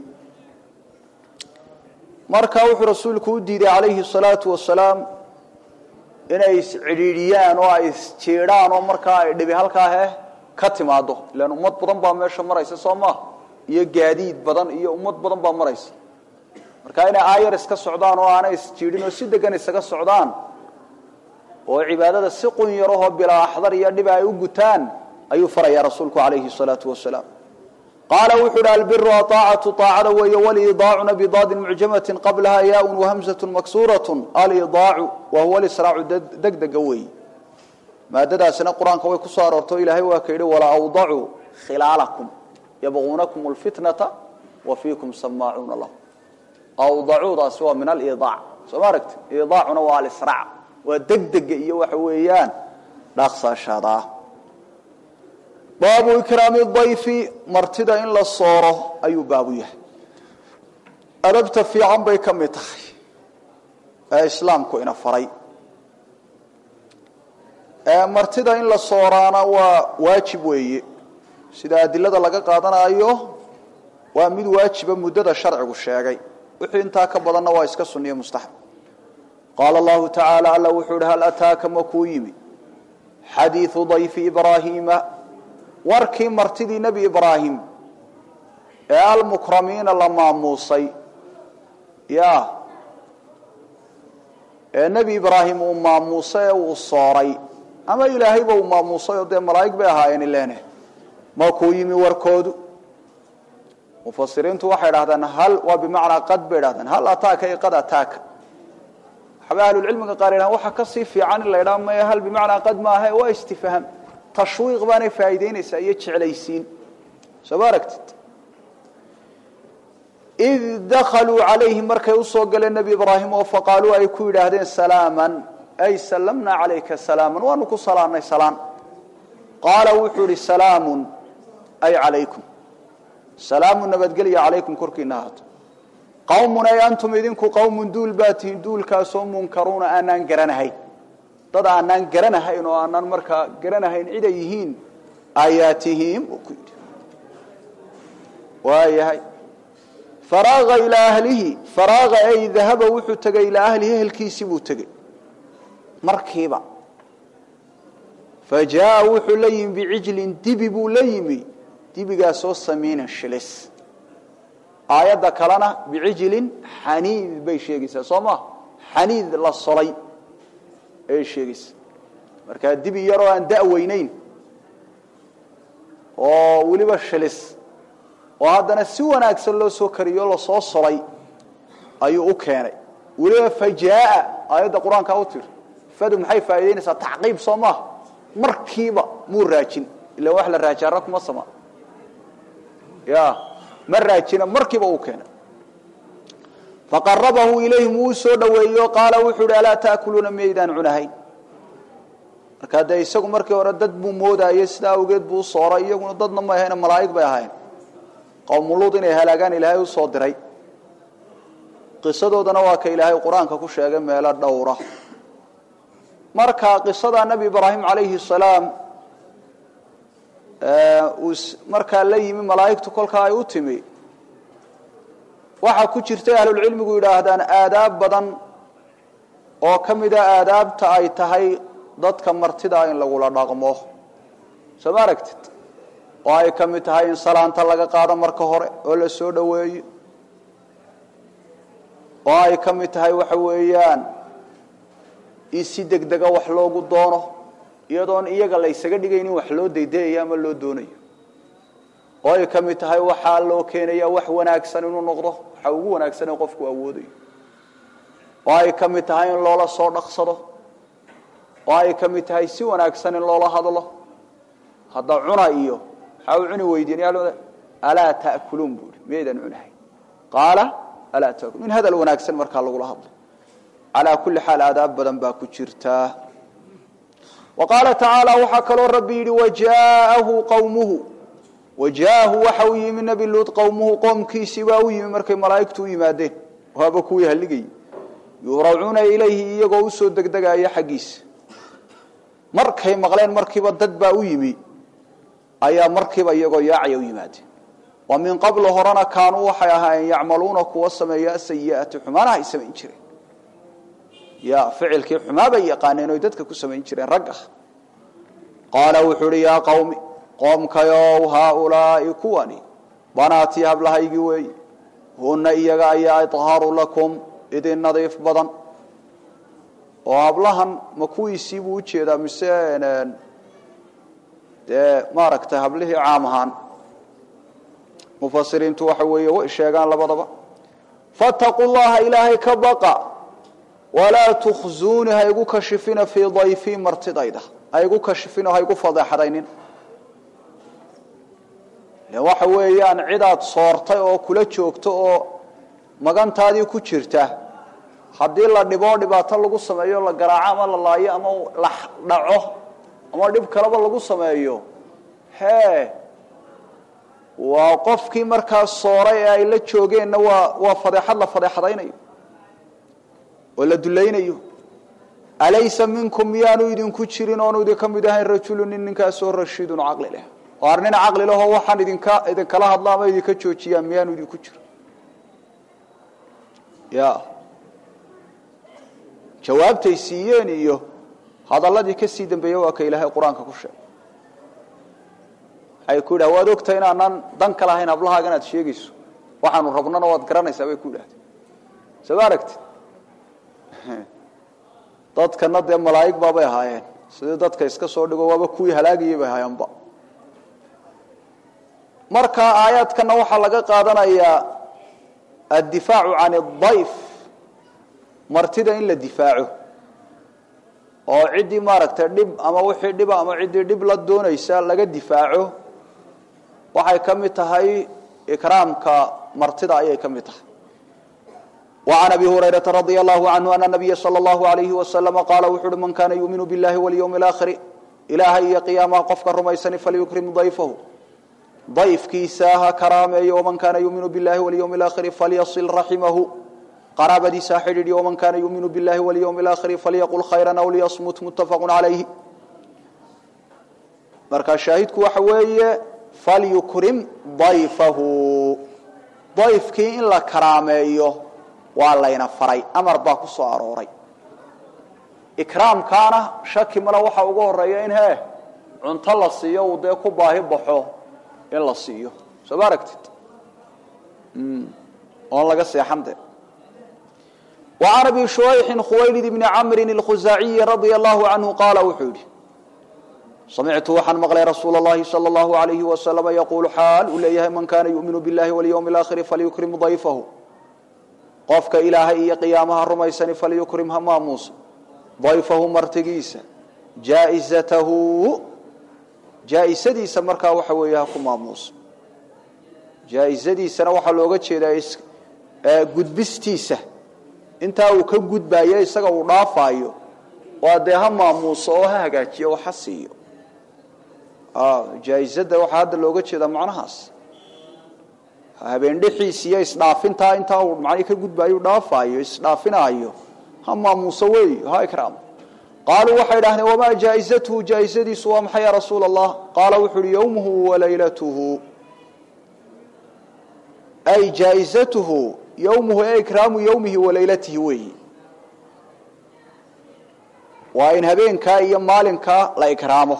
marka wuxuu rasuulku u diiday calayhi salaatu wasalaam inay iscidhiidhiyaan oo ay isjiidhaan oo markaa ay dhibi halkaa he ka timaado ilaan ummad badan baa meesha maraysa soo maaha iyo gaadiid badan iyo ummad badan baa maraysa marka inay aayar iska socdaan oo aanay isjiidhin oo si degan isaga socdaan oo cibaadada si qun yarahoo bilaa axdar iyo dhiba ay u gutaan ayuu farayaa rasuulku calayhi salaatu wasalaam qaala wuxuu uhi albiru aacatu aacada weeye walidaacuna bidaadin mucjamatin qablaha yaaun wahamzatu maksuuratu alidaacu wa huwa lisraacu degdega weeye maadadaasina qur-aanka way kusoo aroortay o ilaahay waa ka yidhi wala awdacuu khilaalakum yabquunakum lfitnata wa fiikum samaacuuna lahu awdacuudaasi waa min alidaac soo ma aragti idaacuna waa alisraac waa degdega iyo waxa weeyaan dhaaqsaashada baabu ikraami dayfi martida in la sooro ayuu baabu yahay adabta fiican bay ka mid tahay ee islaamku ina faray martida in la sooraana waa waajib weeye sida adilada laga qaadanayo waa mid waajiba muddada sharcigu sheegay wixii intaa ka badanna waa iska sunniye mustaxab qaala allahu tacaala alla wuxuu ihi hal ataaka ma kuu yimi xadiidu dayfi ibraahiima warkii martidii nebi ibraahim ee almukramiina la maamuusay ya ee nebi ibraahim uu maamuusay ee uu sooray ama ilaahayba uu maamuusay oo dee malaa'ig bay ahaayeen ileene ma kuu yimi warkoodu mufasiriintu waxay dhahdeen hal waa bimacnaa qad bay dhahdeen hal ataaka i qad ataaka waxaba ahlulcilmiga qaar yidhahan waxa kasii fiican in la ydhaha maya hal bimacnaa qad maaha waa istifhaam tashwiiq baanay faa'iideynaysaa iyo jeclaysiin soo ma aragtid id dakaluu calayhi markay usoo galeen nebi ibraahim oo faqaaluu ay ku yidhaahdeen salaaman ay sallamnaa calayka salaaman waanu ku salaannay salaan qaala wuxuu ihi salaamun ay calaykum salaamu nabadgelya calaykum korkiina ahaato qawmun ay antum idinku qawmun duul baa tihiin duulkaasoo munkaruuna aanaan garanahayn dad aanaan garanahayn oo aanaan markaa garanahayn cid ay yihiin ayaa tihiin buu ku yidhi waayahay faraaqa ilaa ahlihi faraaqa ay dahaba wuxuu tegay ilaa ahlihi ehelkiisii buu tegey markiiba fa jaa wuxuu la yimi bicijlin dibi buu la yimi dibigaasoo samiinin shilis aayadda kalena bicijlin xaniid bay sheegaysaa soo ma xaniid la solay ayay sheegaysaa markaa dibi yaroo aan da'weynayn oo weliba shilis oo haddana si wanaagsan loo soo kariyo lasoo solay ayuu u keenay weliba fajaaa aayadda qur-aanka u tiri fadu maxay faa'idaynaysaa tacqiib soo maaha markiiba muu raajin ila wax la raajaara kuma sama ya ma raajina markiiba uu keenay faqarabahu ilayhim wuu soo dhaweeyo qaala wuxuu hi alaa taakuluuna miyaydaan cunahayn markaa dee isagu markii hore dad buu moodayey sidaa awgeed buu usooray iyaguna dadna ma ahayn malaa'ig bay ahayn qowmuluud inay halaagaan ilaahay usoo diray qisadoodana waa ka ilaahay qur-aanka ku sheegay meelo dhowra marka qisada nebi ibraahim calayhi salaam uu markaa la yimi malaa'igtu kolkaa ay u timi waxaa ku jirtay ahlulcilmigu yidhaahdaan aadaab badan oo ka mida aadaabta ay tahay dadka martida in lagula dhaqmo soo ma aragtid oo ay ka mid tahay in salaanta laga qaado marka hore oo la soo dhoweeyo oo ay ka mid tahay waxa weeyaan in si degdega wax loogu doono iyadoon iyaga la ysaga dhigaynin wax loo daydayayo ama loo doonayo oo ay ka mid tahay waxaa loo keenaya wax wanaagsan inuu noqdo waxa ugu wanaagsan ee qofku awoodayo oo ay ka mid tahay in loola soo dhaqsado oo ay ka mid tahay si wanaagsan in loola hadlo hadda cuna iyo maxaa u cuni weydiin alaa ta'kuluun buui miyaydan cunahay qaala alaa taakuluun in hadal wanaagsan markaa lagula hadlo calaa kulli xaal aadaab badan baa ku jirtaa wa qaala tacaala waxaa kaloo rabbi yidhi wajaahu qawmuhu wajaahu waxa uu yimi nebi luud qowmuhu qoomkiisii baa u yimi markay malaa'igtu u yimaadeen waaba kuwii halligayay yuuracuuna ilayhi iyagoo usoo degdegaya xaggiisa markay maqleen markiiba dad baa u yimi ayaa markiiba iyagoo yaacaya u yimaadeen wa min qablu horena kaanuu waxay ahaayeen yacmaluuna kuwa sameeya asayi'ati xumaanaha ay samayn jireen ya ficilkii xumaa bay yaqaaneen oy dadka ku samayn jireen rag ah qaala wuxuu uhi yaa qawmi qoomkayow haaulaa'i kuwani banaatii hablahaygii weeye hunna iyaga ayaa idhaaru lakum idin nadiif badan oo hablahan ma kuwiisii buu ujeedaa mise dee maaragtay hablihii caam ahaan mufasiriintu waxa weeye way sheegaan labadaba fattaquu llaha ilaahay ka baqa walaa tukhzuuni ha igu kashifina fii dayfii martidayda ha igu kashifin oo ha igu fadeexadaynin waxa weeyaan cidaad soortay oo kula joogto oo magantaadii ku jirta haddii la dhiboo dhibaato lagu sameeyo la garaaco ama la laayo ama la dhaco ama dhib kaleba lagu sameeyo hee waa qofkii markaas sooray ee ay la joogeenna waa waa fadeexad la fadeexadaynayo oo la dulaynayo alaysa minkum miyaanu idinku jirin oonu idinka mid ahayn rajulu nin ninkaasoo rashiidun caqli leh oo ar nin caqli lahoo waxaan idinka idinkala hadla ama idinka joojiyaa miyaanu idinku jiro ya jawaabtay siiyeen iyo hadalladii ka sii dambeeyey waa ka ilaahay qur-aanka ku sheegay waxay ku yidhaha waad ogtahay inaanaan dan ka lahayn hablahaaga inaad sheegayso waxaanu rabnana waad garanaysaa bay ku yidhahdeen soo ma aragtid dadkana dee malaa'ig baabay ahaayeen sidii dadka iska soo dhigo waaba kuwii halaagayay bay ahaayeenba marka aayaadkana waxaa laga qaadanayaa addifaacu can adayf martida in la difaaco oo ciddii maaragtay dhib ama wixii dhiba ama ciddii dhib la doonaysa laga difaaco waxay ka mid tahay ikraamka martida ayay ka mid tahay وعن أبي هريرة رضي الله عنه أن النبي صلى الله عليه وسلم قال وحر من كان يؤمن بالله واليوم الآخر إلهي قياما قفك الرميسن فليكرم ضيفه ضيف كيساها كرامي ومن كان يؤمن بالله واليوم الآخر فليصل رحمه قرابة ساحر ومن كان يؤمن بالله واليوم الآخر فليقل خيرا أو ليصمت متفق عليه مركز شاهدك وحوية فليكرم ضيفه ضيفك إن لا كراميه waa layna faray amar baa ku soo arooray ikraamkaana shaki male waxa ugu horeeya in hee cunto la siiyo uu dee ku baahi baxo in la siiyo soo ma aragtid oon laga seexan de وعن أبي شويح خويلد بن عمرو الخزاعي رضي الله عنه قال وحولي سمعت وحن مغلي رسول الله صلى الله عليه وسلم يقول حال إليه من كان يؤمن بالله واليوم الآخر فليكرم ضيفه qofka ilaahay iyo qiyaamaha rumaysani falyukrim ha maamuusa dayfahu martigiisa jaaizatahu jaa-isadiisa markaa waxa weeye ha ku maamuusa jaa-isadiisana waxaa looga jeedaa gudbistiisa intaa uu ka gudbayo isaga uu dhaafaayo waa dee ha maamuuso oo ha hagaajiyo oo ha siiyo jaa-isada waxaa hadda looga jeedaa macnahaas habeendhixiis iyo isdhaafintaa intaa uu macnii ka gudbaayo dhaafaayo isdhaafinaayo ha maamuuso wey ha ikraamo qaaluu waxay idhahdeen wamaa jaa-izatuhu jaa-izadiisu waa maxay ya rasuula allah qaala wuxu uhi yowmuhu walaylatuhu ay jaa-izatuhu yowmuhu ee ikraamu yowmihi wa leylatihi weeyi waa in habeenkaa iyo maalinkaa la ikraamo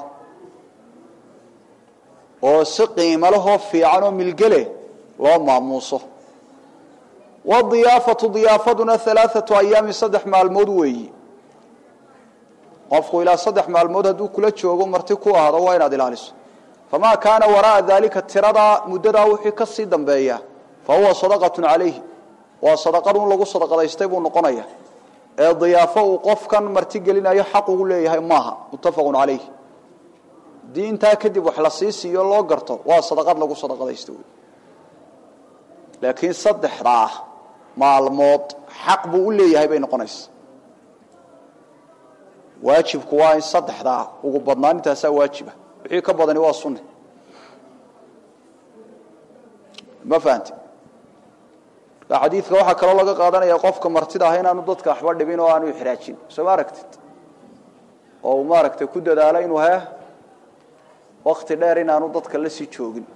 oo si qiimo lahoo fiican oo milgele loo maamuuso wadiyaafatu diyaafaduna alaaatu ayaamin saddex maalmood weeyi qofku ilaa saddex maalmood hadduu kula joogo marti ku ahdo waa inaad ilaaliso famaa kaana wara'a daalika tiradaa muddadaa wixii ka sii dambeeya fa huwa sadaqatu calayhi waa sadaqad un lagu sadaqadaystay buu noqonaya ee diyaafo uu qofkan marti gelinayo xaq ugu leeyahay maaha muttafaqun calayh haddii intaa kadib wax la sii siiyo loo garto waa sadaqad lagu sadaqadaysta wey laakiin saddexdaa maalmood xaq buu u leeyahay bay noqonaysa waajibku waa in saddexdaa ugu badnaan intaasaa waajiba wixii ka badani waa sunne ma fahanti marka xadiidka waxaa kaloo laga qaadanaya qofka martida ah inaanu dadka waxba dhibin oo aanu ixraajin soo ma aragtid oo uu maaragtay ku dadaalo inuu he wakti dheer inaanu dadka la sii joogin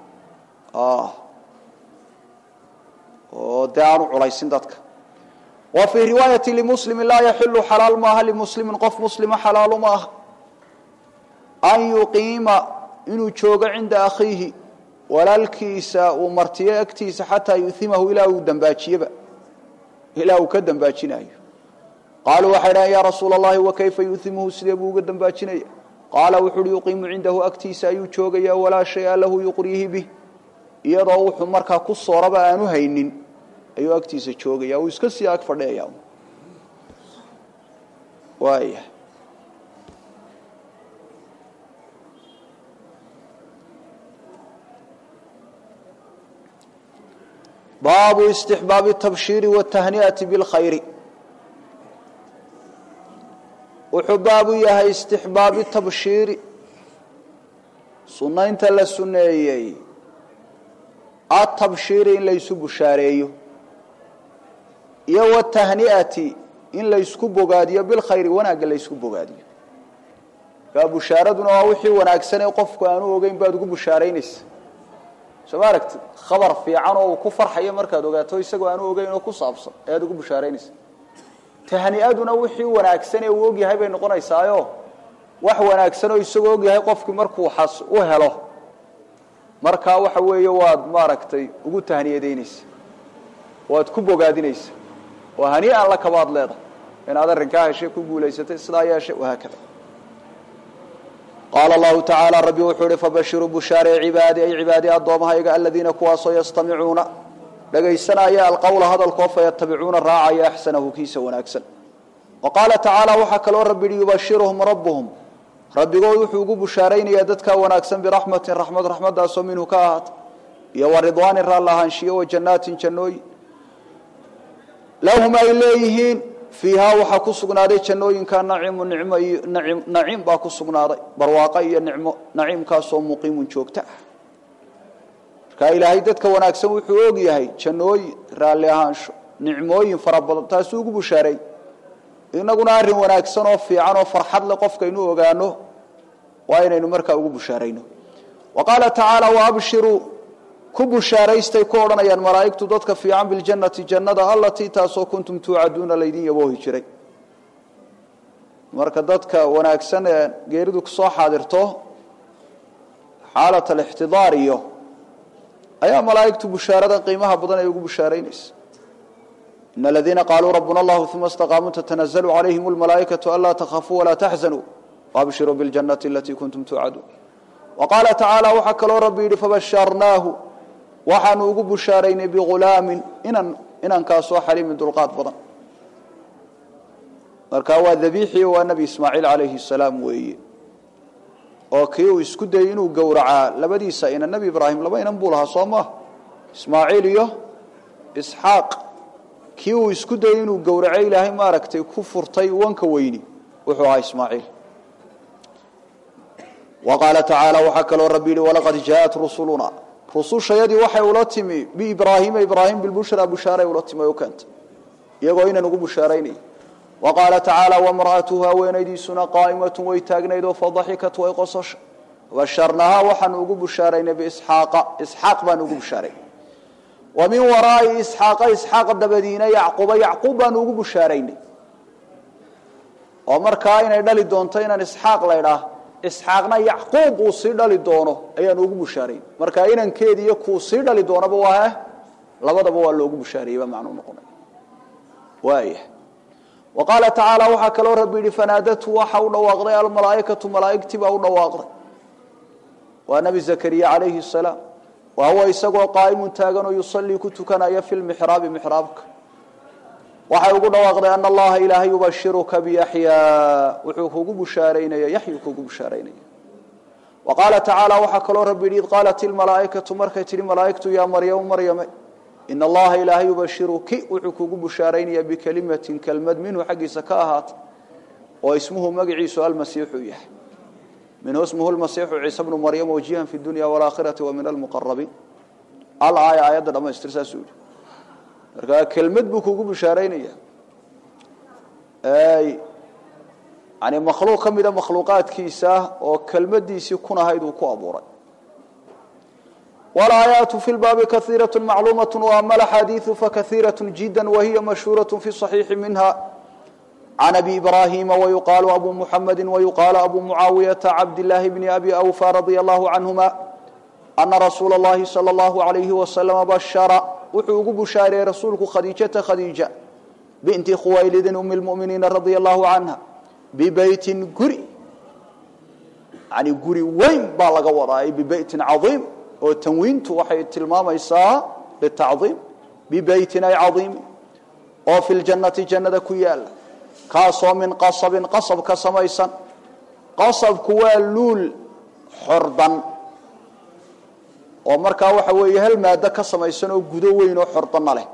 oo dee aanu culaysin dadka wa fii riwaayati limuslimi laa yaxilu xalaal maaha limuslimin qof muslima xalaalu maaha an yuqiima inuu joogo cinda akhiihi walaalkiisa uu martiyo agtiisa xataa yuhimahu ilaa uu dambaajiyeba ilaa uu ka dambaajinayo qaaluu waxay dhahen yaa rasuula allahi wakayfa yuhimuhu sidee buu uga dambaajinaya qaala wuxu uhi yuqiimu cindahu agtiisa ayuu joogaya walaa shaya lahu yuqriihi bih iyadoo wuxuu markaa ku sooraba aanu haynin ayuu agtiisa joogaya uu iska sii ag fadhiyaya waaya baabu istixbaabi tabshiiri watahni'ati bilkhayri wuxuu baabu yahay istixbaabi tabshiiri sunnaynta la sunneeyey atabshiiri in laysu bushaareeyo iyo watahni'ati in laysku bogaadiyo bilkhayri wanaagga laysku bogaadiyo kaa bushaaraduna waa wixii wanaagsan ee qofku aanu ogeyn baad ugu bushaaraynaysa soo ma aragtid khabar fiican oo uu ku farxayo markaad ogaato isagoo aanu ogeyn oo ku saabsan ayaad ugu bushaaraynaysa tahni'aduna wixii wanaagsan ee uu ogyahay bay noqonaysaayo wax wanaagsan oo isagoo ogyahay qofkii markuu xas u helo markaa waxa weeye waad maaragtay ugu tahniyadaynaysa waad ku bogaadinaysa oo hanii'an la kabaad leedahay inaad arrinkaa heshay ku guulaysatay sidaa yeeshay wahaakada qaala allahu tacaala rabbi wuxuu ihi fabashiruu bushaaree cibaadi ay cibaadi addoommahayga aladiina kuwaasoo yastamicuuna dhagaysanaya alqowla hadalkoo fayatabicuuna raacaya axsanahu kiisa wanaagsan wa qaala tacaala waxaa kaloo rabbi yihi yubashiruhum rabbuhum rabbigood wuxuu ugu bushaaraynayaa dadkaa wanaagsan biraxmatin raxmad raxmadaasoo minhu ka ahaata iyo wa ridwaanin raalla ahaanshiyo wa jannaatin jannooyin lahum ay leeyihiin fiihaa waxaa ku sugnaaday jannooyinka naciimu nicmo iyo naciim naciim baa ku sugnaaday barwaaqo iyo nicmo naciimkaasoo muqiimun joogta ah markaa ilaahay dadka wanaagsan wuxuu og yahay jannooyin raalli ahaansho nicmooyin fara badan taasuu ugu bushaareey inaguna arrin wanaagsan oo fiican oo farxad leh qofkaynu ogaano waa inaynu markaa ugu bushaarayno wa qaala tacaala waabshiruu ku bushaaraystay ku odhanayaan malaa'igtu dadka fiican biljannati jannada allatii taasoo kuntum tuucaduuna laydin yaboohi jiray marka dadka wanaagsan ee geeridu kusoo xaadirto xaalat alixtidaar iyo ayaa malaa'igtu bushaaradan qiimaha badan ay ugu bushaaraynaysa in aladiina qaaluu rabbuna allahu uma istaqaamuu tatanazalu calayhim lmalaa'ikatu anlaa takhafuu walaa taxzanuu waabshiruu biljannati alatii kuntum tuucaduun wa qaala tacaala waxaa kaloo rabbi yidhi fabasharnaahu waxaanu ugu bushaaraynay bighulaamin inan inankaasoo xaliimin dulqaad badan markaa waa dabiixii waa nebi ismaaciil calayhi salaam weeye oo kii uu isku dayey inuu gowracaa labadiisa inan nebi ibraahim laba inan buu lahaa soo maah ismaaciil iyo isxaaq kii uu isku dayey inuu gowraco ilaahay maaragtay ku furtay wanka weyni wuxuu ahaa ismaaciil wa qaala tacaala waxaa kaloo rabbi yihi walaqad jaaءat rusuluna rusushayadii waxay ula timi biibraahiima ibraahim bilbushraa bushaaray ula timi o keentay iyagoo inan ugu bushaaraynaya wa qaala tacaala wamra'atuhu haweenaydiisuna qaa'imatun way taagnayd oo fadaxikat way qososha basharnahaa waxaanu ugu bushaaraynay biisxaaqa isxaaq baanu ugu bushaaraynay wa min waraa'i isxaaqa isxaaq dabadiina yacquuba yacquub baanu ugu bushaaraynay oo markaa inay dhali doonto inaan isxaaq laydhaah isxaaqna yacquub uu sii dhali doono ayaanu ugu bushaarayn marka inankeedi iyo kuu sii dhali doonaba waa labadaba waa loogu bushaarayey baa macnuu noqonay waaya wa qaala tacaala waxaa kaloo rabbi yihi fanaadatu waxa u dhawaaqday almalaaikatu malaaigtii baa u dhawaaqday waa nabi zakariya calayhi salaam wa huwa isagoo qaa'imun taaganoo yusallii ku tukanaya fi lmixraabi mixraabka waxay ugu dhawaaqday ana allaha ilaahay yubashiruka biyaxyaa wuxuu kugu bushaaraynaya yaxyu kugu bushaaraynaya wa qaala tacaala waxaa kaloo rabbi yihi id qaalat ilmalaaikatu markay tihi malaaigtu yaa maryamu maryame in allaha ilaahay yubashiruki wuxuu kugu bushaaraynaya bikelimatin kelmad minhu xaggiisa ka ahaata oo ismuhu magaciisu almasiixu yahay minhu ismuhu lmasiixu ciise bnu maryam wajihan fi dunya waalaakhirati wa min almuqarabiin alaaya aayadda dhamaystir saasuu yihi markaa kelmad buu kugu bushaaraynaya yani makhluuq ka mida makhluuqaadkiisa oo kelmadiisii kun ahayd uu ku abuuray walaayaatu fi lbaabi kaiiraة macluumaة waama axaadiiثu fakaiiraة jida wahiya mashhuuraة fi صaxiixi minha can abi ibrahima wayuqaalu abu muxamedi wayuqaalu abu mucaawiyaةa cabdillaahi bni abi awfa radia allahu canhuma ana rasuula اllahi salى اllahu alayhi waslama bashara wuxuu ugu bushaareeyey rasuulku khadiijata khadiija binti khuwaylidin umi lmuminiina radia allahu canha bibeytin guri yani guri weyn baa laga wadaa bibeytin caiim oo tanwiintu waxay tilmaamaysaa litacdiim bibeytin ay caiimi oo fi ljannati jannada ku yaala kaasoo min qasabin qasab ka samaysan qasabku waa luul xordan oo markaa waxa weeye hal maado ka samaysan oo gudo weyn oo xordanna leh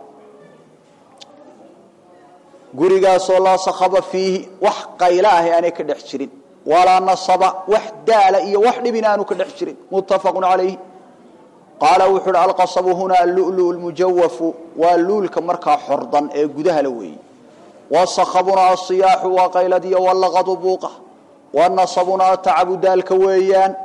gurigaasoo laa sakhaba fiihi wax qaylo ahi aanay ka dhex jirin walaa nasaba wax daala iyo wax dhibin aanu ka dhex jirin muttafaqu calayhi qaala wuxuu uhi alqasabu huna allulu lmujawafu waa luulka markaa xordan ee gudahala weeye wasakhabuna asiyaaxu waa qayladiyo walaqadu buuqa wanasabuna atacabu daalka weeyaan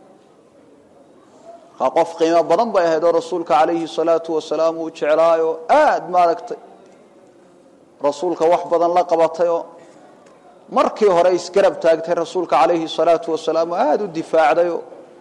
markaa qof qiimo badan bay ahayd oo rasuulka calayhi salaatu wasalaam uu jeclaayo aada maaragtay rasuulka wax badan la qabatay oo markii hore isgarab taagtay rasuulka calayhi salaatu wasalaam oo aada u difaacdayo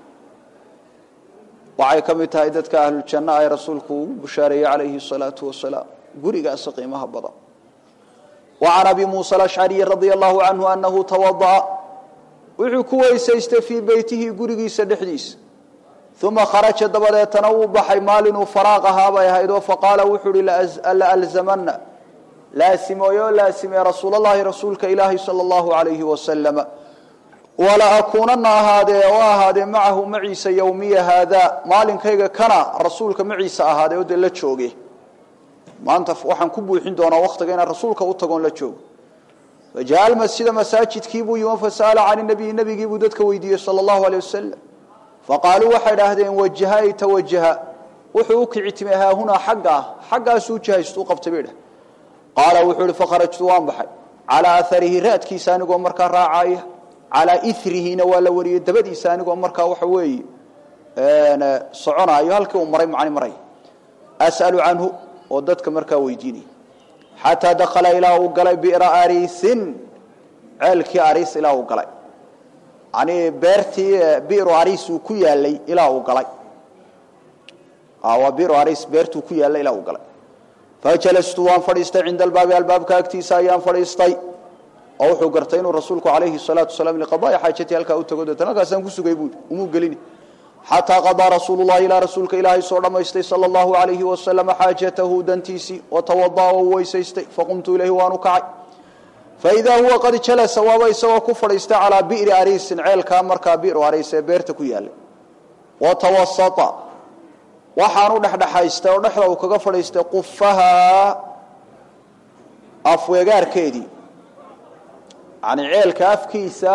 waxay ka mid tahay dadka ahluljanno ay rasuulku ugu bushaareeyey calayhi salaatu wasalaam gurigaasi qiimaha badan wa can abi muusa alashcariyi radia allahu canhu anahu tawada'a wuxuu ku weysaystay fii beytihi gurigiisa dhexdiisa uma kharaja dabadeetana wuu baxay maalinuu faraaq ahaa bay ahayd oo faqaala wuxuu uhi laalzamana laasimooyo laasimee rasuulalahi rasuulka ilaahi sala allahu alayhi wasalama wala akuunana ahaadee oo ahaadee macahu maciisa yowmiya haadaa maalinkayga kana rasuulka maciisa ahaadee oo dee la jooge maanta waxaan ku buuxin doonaa waktiga inaan rasuulka u tagoon la joogo fajaءa almasjida masaajidkiibuu yimi fasa'ala can nabiyi nabigiibuu dadka weydiiyey sala allahu aleyh wasalam faqaaluu waxay idhaahdeen wajaha ay tawajaha wuxuu u kici timay haahunaa xaggaa xaggaasuu jahaystu u qabtay bay dhah qaala wuxuu ihi fakharajtu waan baxay calaa aarihi raadkiisa anigoo markaa raacaya calaa irihina waa la wariyey dabadiisa anigoo markaa waxa weeye soconaayo halkii uu maray macni maray as'alu canhu oo dadka markaa weydiinaya xataa dakala ilaa uu galay bira ariisin ceelkii ariis ilaa uu galay yani beertii biru ariis uu ku yaalay ilaa uu galay waa biru ariis beertuu ku yaallay ilaa uu galay fajalastu waan fadhiistay cinda albaabi albaabka agtiisa ayaan fadhiistay oo wuxuu gartay inuu rasuulku calayhi salaatu wasalaam liqadaai xaajati halkaa u tago deetana halkaasaan ku sugay buui umuu gelini xataa qadaa rasuulu llahi ilaa rasuulka ilaahay soo dhammaystay sala allahu alayhi wasalama xaajatahu dantiisii watawada'a oo weysaystay faqumtu ilayhi waanu kacay faidaa huwa qad jalasa waaba isagoo ku fadhiistay calaa bi'ri ariisin ceelkaa markaa bi'ru ariis ee beerta ku yaallay watawasata waxaanu dhexdhexaystay oo dhexda uu kaga fadhiistay qufahaa afweegaarkeedii yani ceelka afkiisa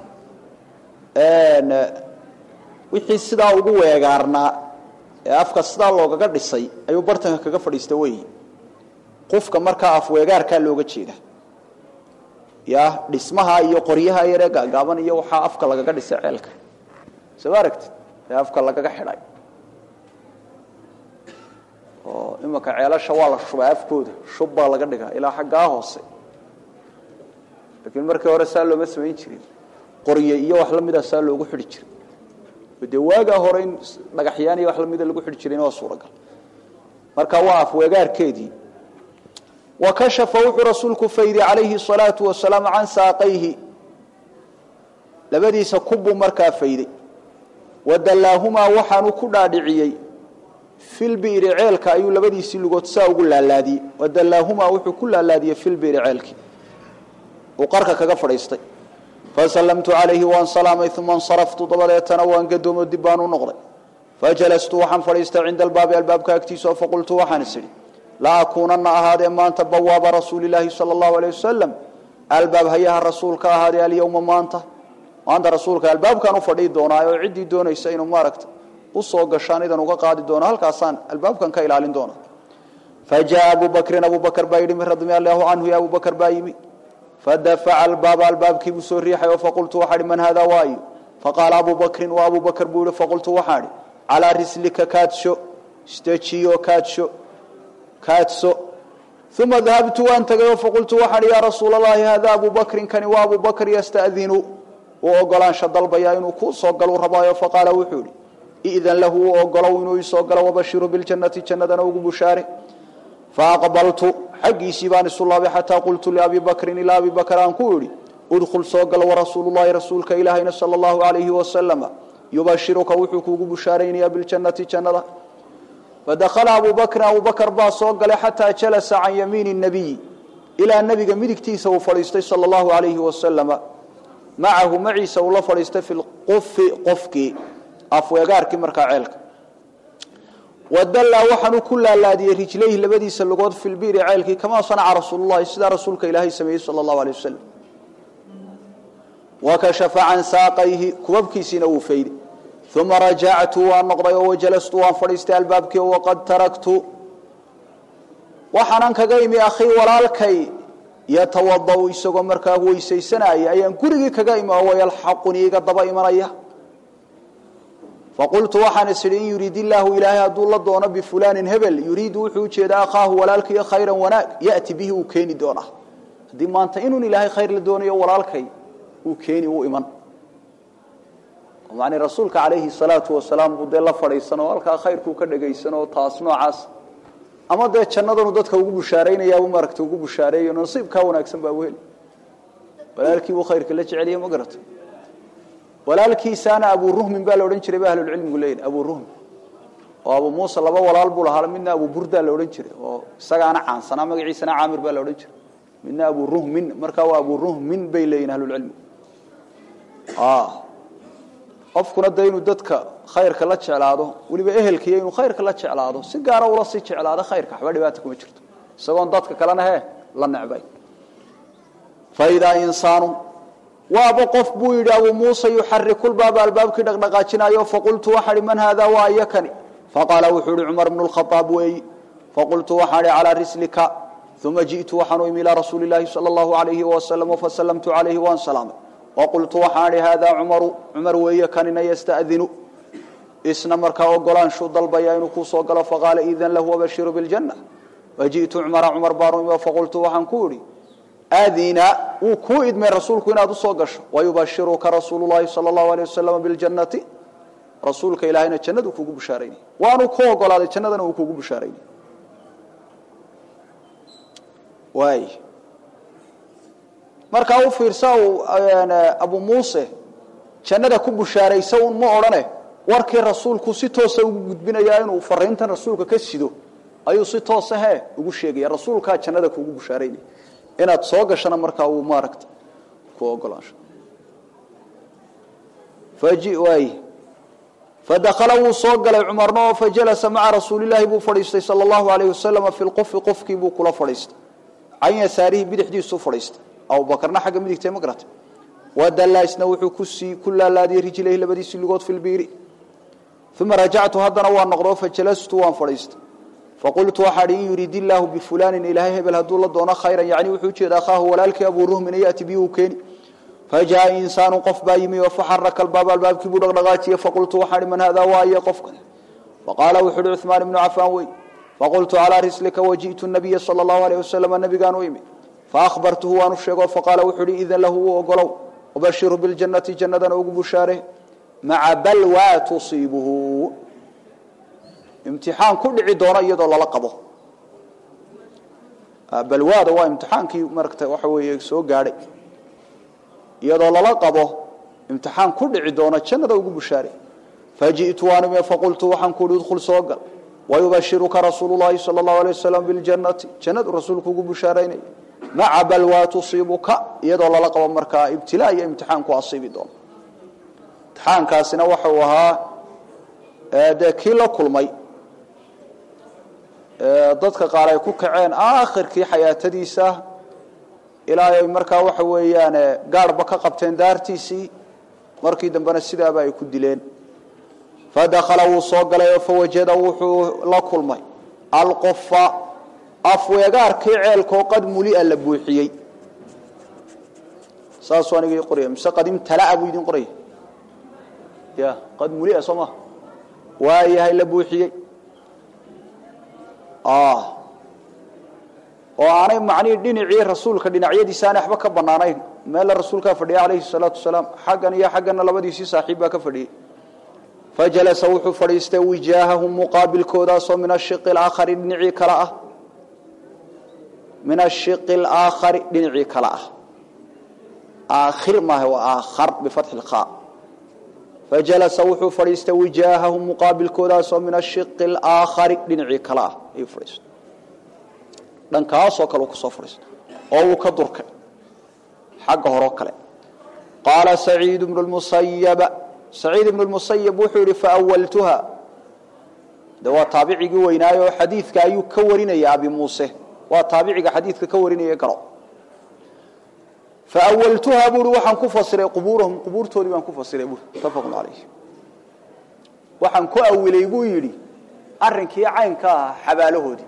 wixii sidaa ugu weegaarnaa ee afka sidaa loogaga dhisay ayuu bartanka kaga fadhiista weyi qufka markaa afweegaarkaa looga jeeda ya dhismaha iyo qoryaha yaree gaagaaban iyo waxaa afka lagaga dhisay ceelka soo ma aragtid ee afka lagaga xidhay oo imanka ceelasha waa la shubaa afkooda shub baa laga dhigaa ilaa xaggaa hoose laakiin markii hore saa looma samayn jirin qorye iyo wax lamida saa loogu xidhi jiray dee waagaa hore in dhagaxyaan iyo wax lamida lagu xidhi jirayna waa suuragal marka waa afweegaarkeedii wa kashafa wuxuu rasuulku fayday calayhi salaatu wasalaam can saaqayhi labadiisa kubbuu markaa fayday wadallaahumaa waxaanu ku dhaadhiciyey filbi'ri ceelka ayuu labadiisii lugood saa ugu laalaadiyey wadallaahumaa wuxuu ku laalaadiyey filbi'ri ceelkii uu qarka kaga fadhiistay fasallamtu calayhi waan salaamay uma insaraftu dabadeetana waan gadoomo dib baan u noqday fajalastu waxaan fadhiistay cinda albaabi albaabka agtiisa oo faqultu waxaan is idhi la akuunana ahaadee maanta bawaaba rasuulilaahi sala allahu aleyh wasalam albaab hayaha rasuulka ahaadee alyowma maanta maanta rasuulka albaabkaan u fadhii doonaa oo ciddii doonaysa inuu maaragta usoo gashaan idan uga qaadi doono halkaasaan albaabkan ka ilaalin doona fajaءa abu bakrin abu bakr baa yidhi min radi allahu canhu ya abu bakr baa yimi fadafaca albaaba albaabkiibuu soo riixay oo faqultu waxaa hi man hada waayo faqaala abu bakrin wa abu bakr buu yihi faqultu waxaa hi calaa rislika kaadsho istajiyo kaadsho kaadso uma dahabtu waan tagay oo faqultu waxaan hi yaa rasuula allahi hada abu bakrin kani waa abu bakr yastadinu uu ogolaansha dalbaya inuu kuu soo galu rabaayo faqaala wuxuu ihi idan lahu u ogolow inuu isoo galo wabashiru biljannati jannadana ugu bushaare faaqbaltu xaggiisii baan isu laabay xataa qultu liabi bakrin ilaa abi bakr aan ku idhi udkhul soo galo warasuulu llahi rasuulka ilaahayna sala allahu alayhi wasalama yubashiruka wuxuu kuugu bushaaraynayaa biljannati jannada fadakhala abu bakrin abu bakr baa soo galay xataa jalasa can yamiini nabiyi ilaa nebiga midigtiisa uu fadhiistay sala allahu alayhi wasalama macahu maciisa uu la fadhiistay fi lqufi qofkii afweegaarkii markaa ceelka wadallaa waxaanu ku laalaadiyey rijlayhi labadiisa lugood fi lbi'ri ceelkii kamaa sanaca rasuululahi sidaa rasuulka ilaahay sameeyey sala allahu alay wasalam wakashafa can saaqayhi kubabkiisiina wuu fayday uma rajactu waan noqday oo wajalastu waan fadhiistay albaabkii oo waqad taraktu waxaanan kaga imi akhii walaalkay yatawadau isagoo markaa weysaysanaya ayaan gurigii kaga imi oo wayalxaqunii iga daba imanaya faqultu waxaan is idhi in yuriid illaahu ilaahay hadduu la doono bifulaanin hebel yuriidu wuxuu ujeedaa akhaahu walaalkaiyo khayran wanaag ya'ti bihi uu keeni doonaa haddii maanta inuun ilaahay khayr la doonayo walaalkay uu keeni uu iman macnii rasuulka calayhi salaatu wasalaam buu dee la fadhiisan oo halkaa khayrkuu ka dhagaysan oo taas noocaas ama dee jannadanu dadka ugu bushaaraynayaabuu maaragta ugu bushaareeyo nasiibkaa wanaagsan baa weli walaalkii buu khayrka la jeceliye ma garata walaalkiisaana abu ruhmin baa la odhan jiray ba ahlulcilmigu leeyihi abu ruhmin oo abu muuse laba walaal buu lahaa midna abu burdaa la odhan jiray oo isagaana caansanaa magaciisana caamir baa la odhan jiray midna abu ruhmin markaa waa abu ruhmin bay leeyihin ahlulcilmigu qofkuna de inuu dadka khayrka la jeclaado weliba ehelkiiyo inuu khayrka la jeclaado si gaara ula sii jeclaado khayrka waxba dhibaata kuma jirto isagoon dadka kalena he la necbay faidaa insaanu waaba qof buu yidhi abu muuse yuxarikulbaaba albaabkii dhaqdhaqaajinayo faqultu waxaa hi man haadaa waa iyakani faqaala wuxuu ihi cumar bnu lkhaaab weeyi faqultu waxaan ihi calaa rislika uma ji'tu waxaanu imi ilaa rasuuli llaahi sala allahu alayhi wasalam fasallamtu calayhi waan salaamay waqultu waxaan ihi haadaa cumaru cumar weeye kanina yasta'dinu isna markaa ogolaanshuu dalbaya inuu kuu soo galo faqaala idan lahu wabashiru biljanna waji'tu cumara cumar baanu imi faqultu waxaan ku idhi adina wuu kuu idmay rasuulku inaad usoo gasho wayubashiruka rasuulu llahi sala allahu alay wasalam biljannati rasuulka ilaahayna jannadu kuugu bushaaraynay waanu ku ogolaaday jannadana uu kuugu bushaaraynay waay markaa u fiirsa uu abu muuse jannada ku bushaaraysa un ma odhane warkii rasuulku si toosa ugu gudbinayaa inuu fariintan rasuulka ka sido ayuu si toosa he ugu sheegaya rasuulkaa jannada kuugu bushaaraynay inaad soo gashana markaa uu maaragta ku ogolaansho waay fadakala wuu soo galay cumarna oo fajalasa maca rasuulilaahi buu fadhiistay sala allahu alayh wasalama fi lqufi qofkii buu kula fadhiistay can yasaarihi bidixdiisuu fadhiistay abubakarna xagga midigtay ma garatay wadalaisna wuxuu kusii ku laalaadiyey rijlayhi labadiisii lugood fi lbiiri uma rajactu haddana waan noqdo fajalastu waan fadhiistay faqultu waxaa hi in yuriid illaahu bifulaanin ilaahay hebel hadduu la doono khayran yacni wuxuu ujeeda akhaahu walaalkii abuu ruhmina ya'ti bihi uu keeni fajaaa insaanu qof baa yimi oo faxaraka albaaba albaabkii buu dhaqdhaqaajiyey faqultu waxaa hi man haadaa waaye qofkan faqaala wuxuu uhi cuثmaan ibnu cafaan wey faqultu calaa rislika waji'tu nabiya sala allahu alayh wasalama nabigaan u imi faahbartuhu waanu sheego faqaala wuxuu ihi idan lahu u ogolow wabashiru biljannati jannadana ugu bushaare maca balwaa tusiibuhu imtixaan ku dhici doona iyadoo lala qabo balwaada waa imtixaankii marata waxa weeye soo gaadhay iyadoo lala qabo imtixaan ku dhici doona jannada ugu bushaare faji'tu waan imi faqultu waxaan ku uhi idkhul soo gal wayubashiruka rasuulu llahi sala allahu alay wasalam biljannati jannadu rasuulku ugu bushaaraynaya maca balwaa tusiibuka iyadoo lala qabo markaa ibtilaa iyo imtixaan ku asiibi doono imtixaankaasina waxa uu ahaa dee kii la kulmay dadka qaar ay ku kaceen aakhirkii xayaatadiisa ilaa ay markaa waxa weeyaan gaarhba ka qabteen daartiisii markii dambena sidaaba ay ku dileen fadakhala wuu soo galay fawajada wuxuu la kulmay alqufa afweegaarkii ceelkoo qad mulia la buuxiyey saasuu aniga qoraya mise qad imtalaa buu idin qoraya ya qad mulia soo maha waayahay la buuxiyey oo aanay macnihii dhinacii rasuulka dhinacyadiisa aanay waxba ka banaanayn meella rasuulkaa fadhiya calayhi salaatu wasalaam xaggan iyo xaggana labadiisii saaxiib baa ka fadhiyey fajalasa wuxuu fadhiistay wijaahahum muqaabilkoodaasoo min ashiqi alaakhari dhinacii kale ah min ashiqi alaakhari dhinacii kale ah aakhir maaha waa aakhar bifatxi lkhaa fajalasa wuxuu fadhiistay wijaahahum muqaabilkoodaasoo min ashiqi alaakhari dhinacii kale ah ayuu fadhiistay dhankaasoo kale uu kusoo fadhiistay oo uu ka durkay xagga horeo kale qaala saciid bnu lmusayaba saciid ibnu lmusayab wuxuu yidhi faawaltuha de waa taabicigii weynaayo xadiidka ayuu ka warinaya abi muuse waa taabiciga xadiidka ka warinaya garo faawaltuha buui waxaan ku fasiray qubuurahum qubuurtoodii baan ku fasiray bui mutafaqun calayh waxaan ku awilay buu yidhi arrinkii caynka ahaa xabaalahoodii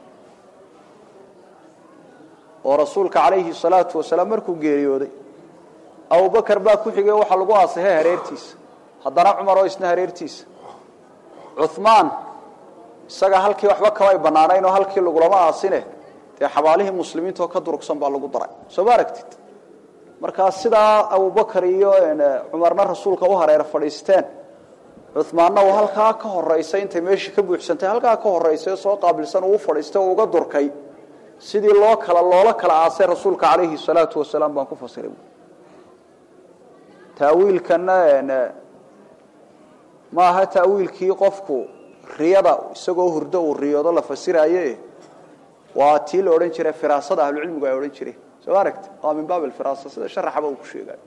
oo rasuulka calayhi salaatu wasalaam markuu geeriyooday abubakar baa ku xigay waxaa lagu aasixay hareertiisa haddana cumar oo isna hareertiisa cumaan isaga halkii waxba kamay banaanayn oo halkii lagulama aasine dee xabaalihii muslimiintaoo ka durugsan baa lagu daray soo ma aragtid markaa sidaa abubakar iyo cumarna rasuulka u hareer fadhiisteen cumaanna uu halkaa ka horeysay intay meeshii ka buuxsantay halkaa ka horeysay soo qaabilsan uu fadhiistay oo uga durkay sidii loo kala loola kala aasay rasuulka calayhi salaatu wasalaam baan ku fasiray taawiilkana maaha taawiilkii qofku riyada isagoo hurdo uu riyoodo la fasiraaye waa tii la odhan jiray firaasada ahlucilmigu ay odhan jireen soo ma aragti waa min baab alfiraasa sida sharaxaba uu ku sheegayo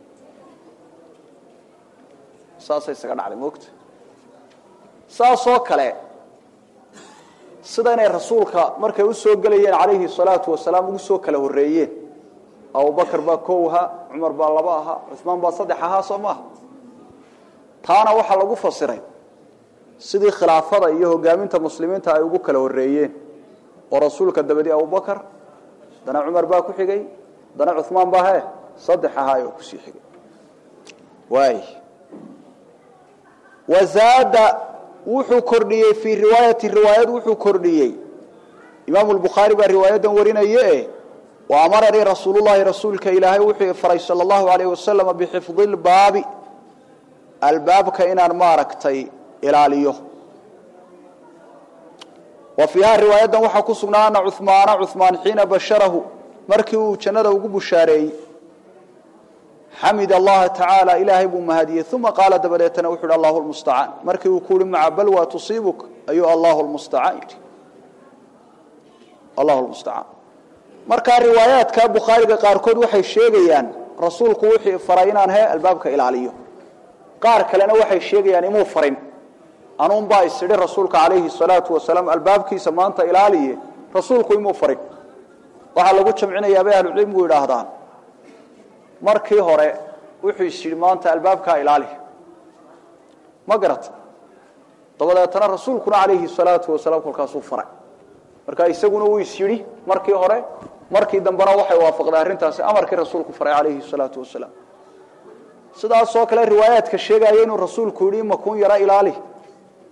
saasay isaga dhacday moogta saasoo kale sida inay rasuulka markay u soo gelayeen calayhi salaatu wasalaam ugu soo kala horreeyeen abubakar baa kow ahaa cumar baa laba ahaa cumaan baa saddex ahaa soo maaha taana waxaa lagu fasiray sidii khilaafada iyo hogaaminta muslimiinta ay ugu kala horreeyeen oo rasuulka dabadi abubakar dana cumar baa ku xigay dana cumaan baa he saddex ahaa oo kusii xigay waay wazaada wuxuu kordhiyey fii riwaayati riwaayad wuxuu kordhiyey imaamu lbukhaari baa riwaayadan warinaye wa amaranii rasuululahi rasuulka ilaahay wuxuu faray sala allahu alayh wasalama bixifdi lbaabi albaabka inaan maaragtay ilaaliyo wa fiiha riwaayadan waxaa ku sugnaa ana cumaana cumaan xiina basharahu markii uu jannada ugu bushaareeyey xamid allaha tacaala ilaahay buu mahadiyey uma qaala dabadeetana wuxu uhi allahu lmustacaan markii uu ku uhi maca balwa tusiibuk ayuu allahu lmustacaan yidhi allahu lmustacaan markaa riwaayaadka bukhaariga qaarkood waxay sheegayaan rasuulku wuxuu faray inaan he albaabka ilaaliyo qaar kalena waxay sheegayaan imuu farin anuunbaa isidhi rasuulka calayhi salaatu wasalaam albaabkiisa maanta ilaaliye rasuulku imuu farin waxaa lagu jamcinayaa bay ahlucilmigu yidhaahdaan markii hore wuxuu is yidhi maanta albaabkaa ilaali ma garata dabadeetana rasuulkuna calayhi salaatu wasalaam kolkaasuu faray marka isaguna wuu is yidhi markii hore markii dambena waxay waafaqday arrintaasi amarkii rasuulku faray calayhi salaatu wasalaam sidaasoo kale riwaayaadka sheegaya inuu rasuulku yidhi imakuun yara ilaali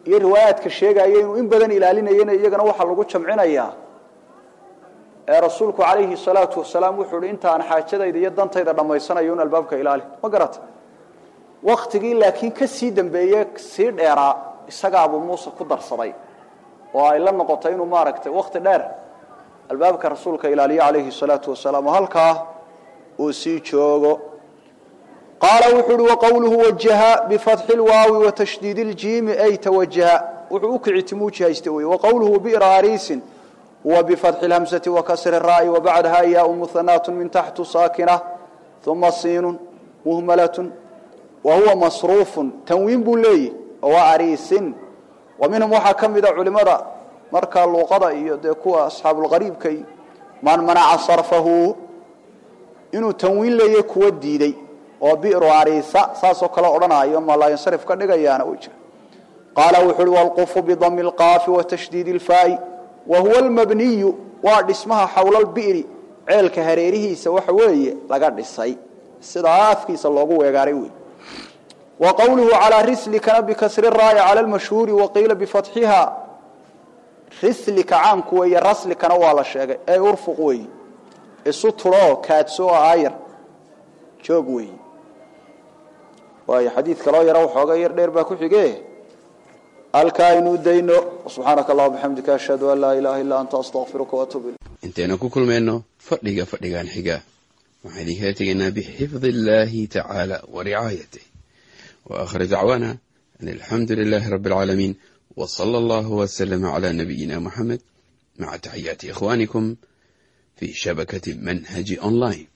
iyo riwaayaadka sheegaya inuu in badan ilaalinayana iyagana waxaa lagu jamcinayaa ee rasuulku calayhi salaatu wasalaam wuxuu hi intaan xaajadayda iyo dantayda dhammaysanayo un albaabka ilaali ma garata waktigii laakiin ka sii dambeeye sii dheeraa isaga abuu muuse ku darsaday oo ay la noqotay inuu maaragtay wakti dheer albaabka rasuulka ilaaliyo calayhi salaatu wasalaam oo halkaa uu sii joogo qaala wuxuu uhi waqowluhu wajaha bifatxi lwaawi watashdiidi ljiimi ay tawajaha wuxuu u kicitimuu jihaysta wey waqowluhu bi'ra ariisin huwa bifatxi lhamsati wakasri raa'i wabacdaha yaau muhanaatu min taxtu saakina uma siinun muhmalatun wa huwa masruufun tanwiin buu leeyihi oo waa ariisin wa minhum waxaa ka mida culimada markaa luuqada iyo dee kuwa asxaabulqariibkay man manaca sarfahu inuu tanwiin leeyahy kuwa diiday oo bi'ru ariisa saasoo kale odhanaayo ma laa yansarif ka dhigayaana uu jira qaala wuxu uhi walqufu bidami lqaafi watashdiidi lfaa'i wa huwa almabniyu waa dhismaha xowla lbi'ri ceelka hareerihiisa waxa weeye laga dhisay sidaa afkiisa loogu weegaaray wey wa qowluhu calaa rislikana bikasri raa'i cala lmashhuuri waqiila bifatxiha rislika caamku weeye raslikana waa la sheegay ee urfuq weeye isu turoo kaadso oo aayar joog weeye waayo xadiid kaloo yaro waxooga yar dheer baa ku xige halkaa inuu dayno subxaanaka allah bixamdika ashhadu an laa ilaha illa anta astaqfiruka waatuub ilayk intaynu ku kulmayno fadhiga fadhigan xiga waxaan idinkala tegaynaa bixifdi illaahi tacaala wa ricaayatih wa aakhir dacwaana an alxamdu lilaahi rabbi alcaalamiin wa sala allahu waslama calaa nabiyina muxamed maca taxiyaati ikhwaanikum fi shabakati manhaji online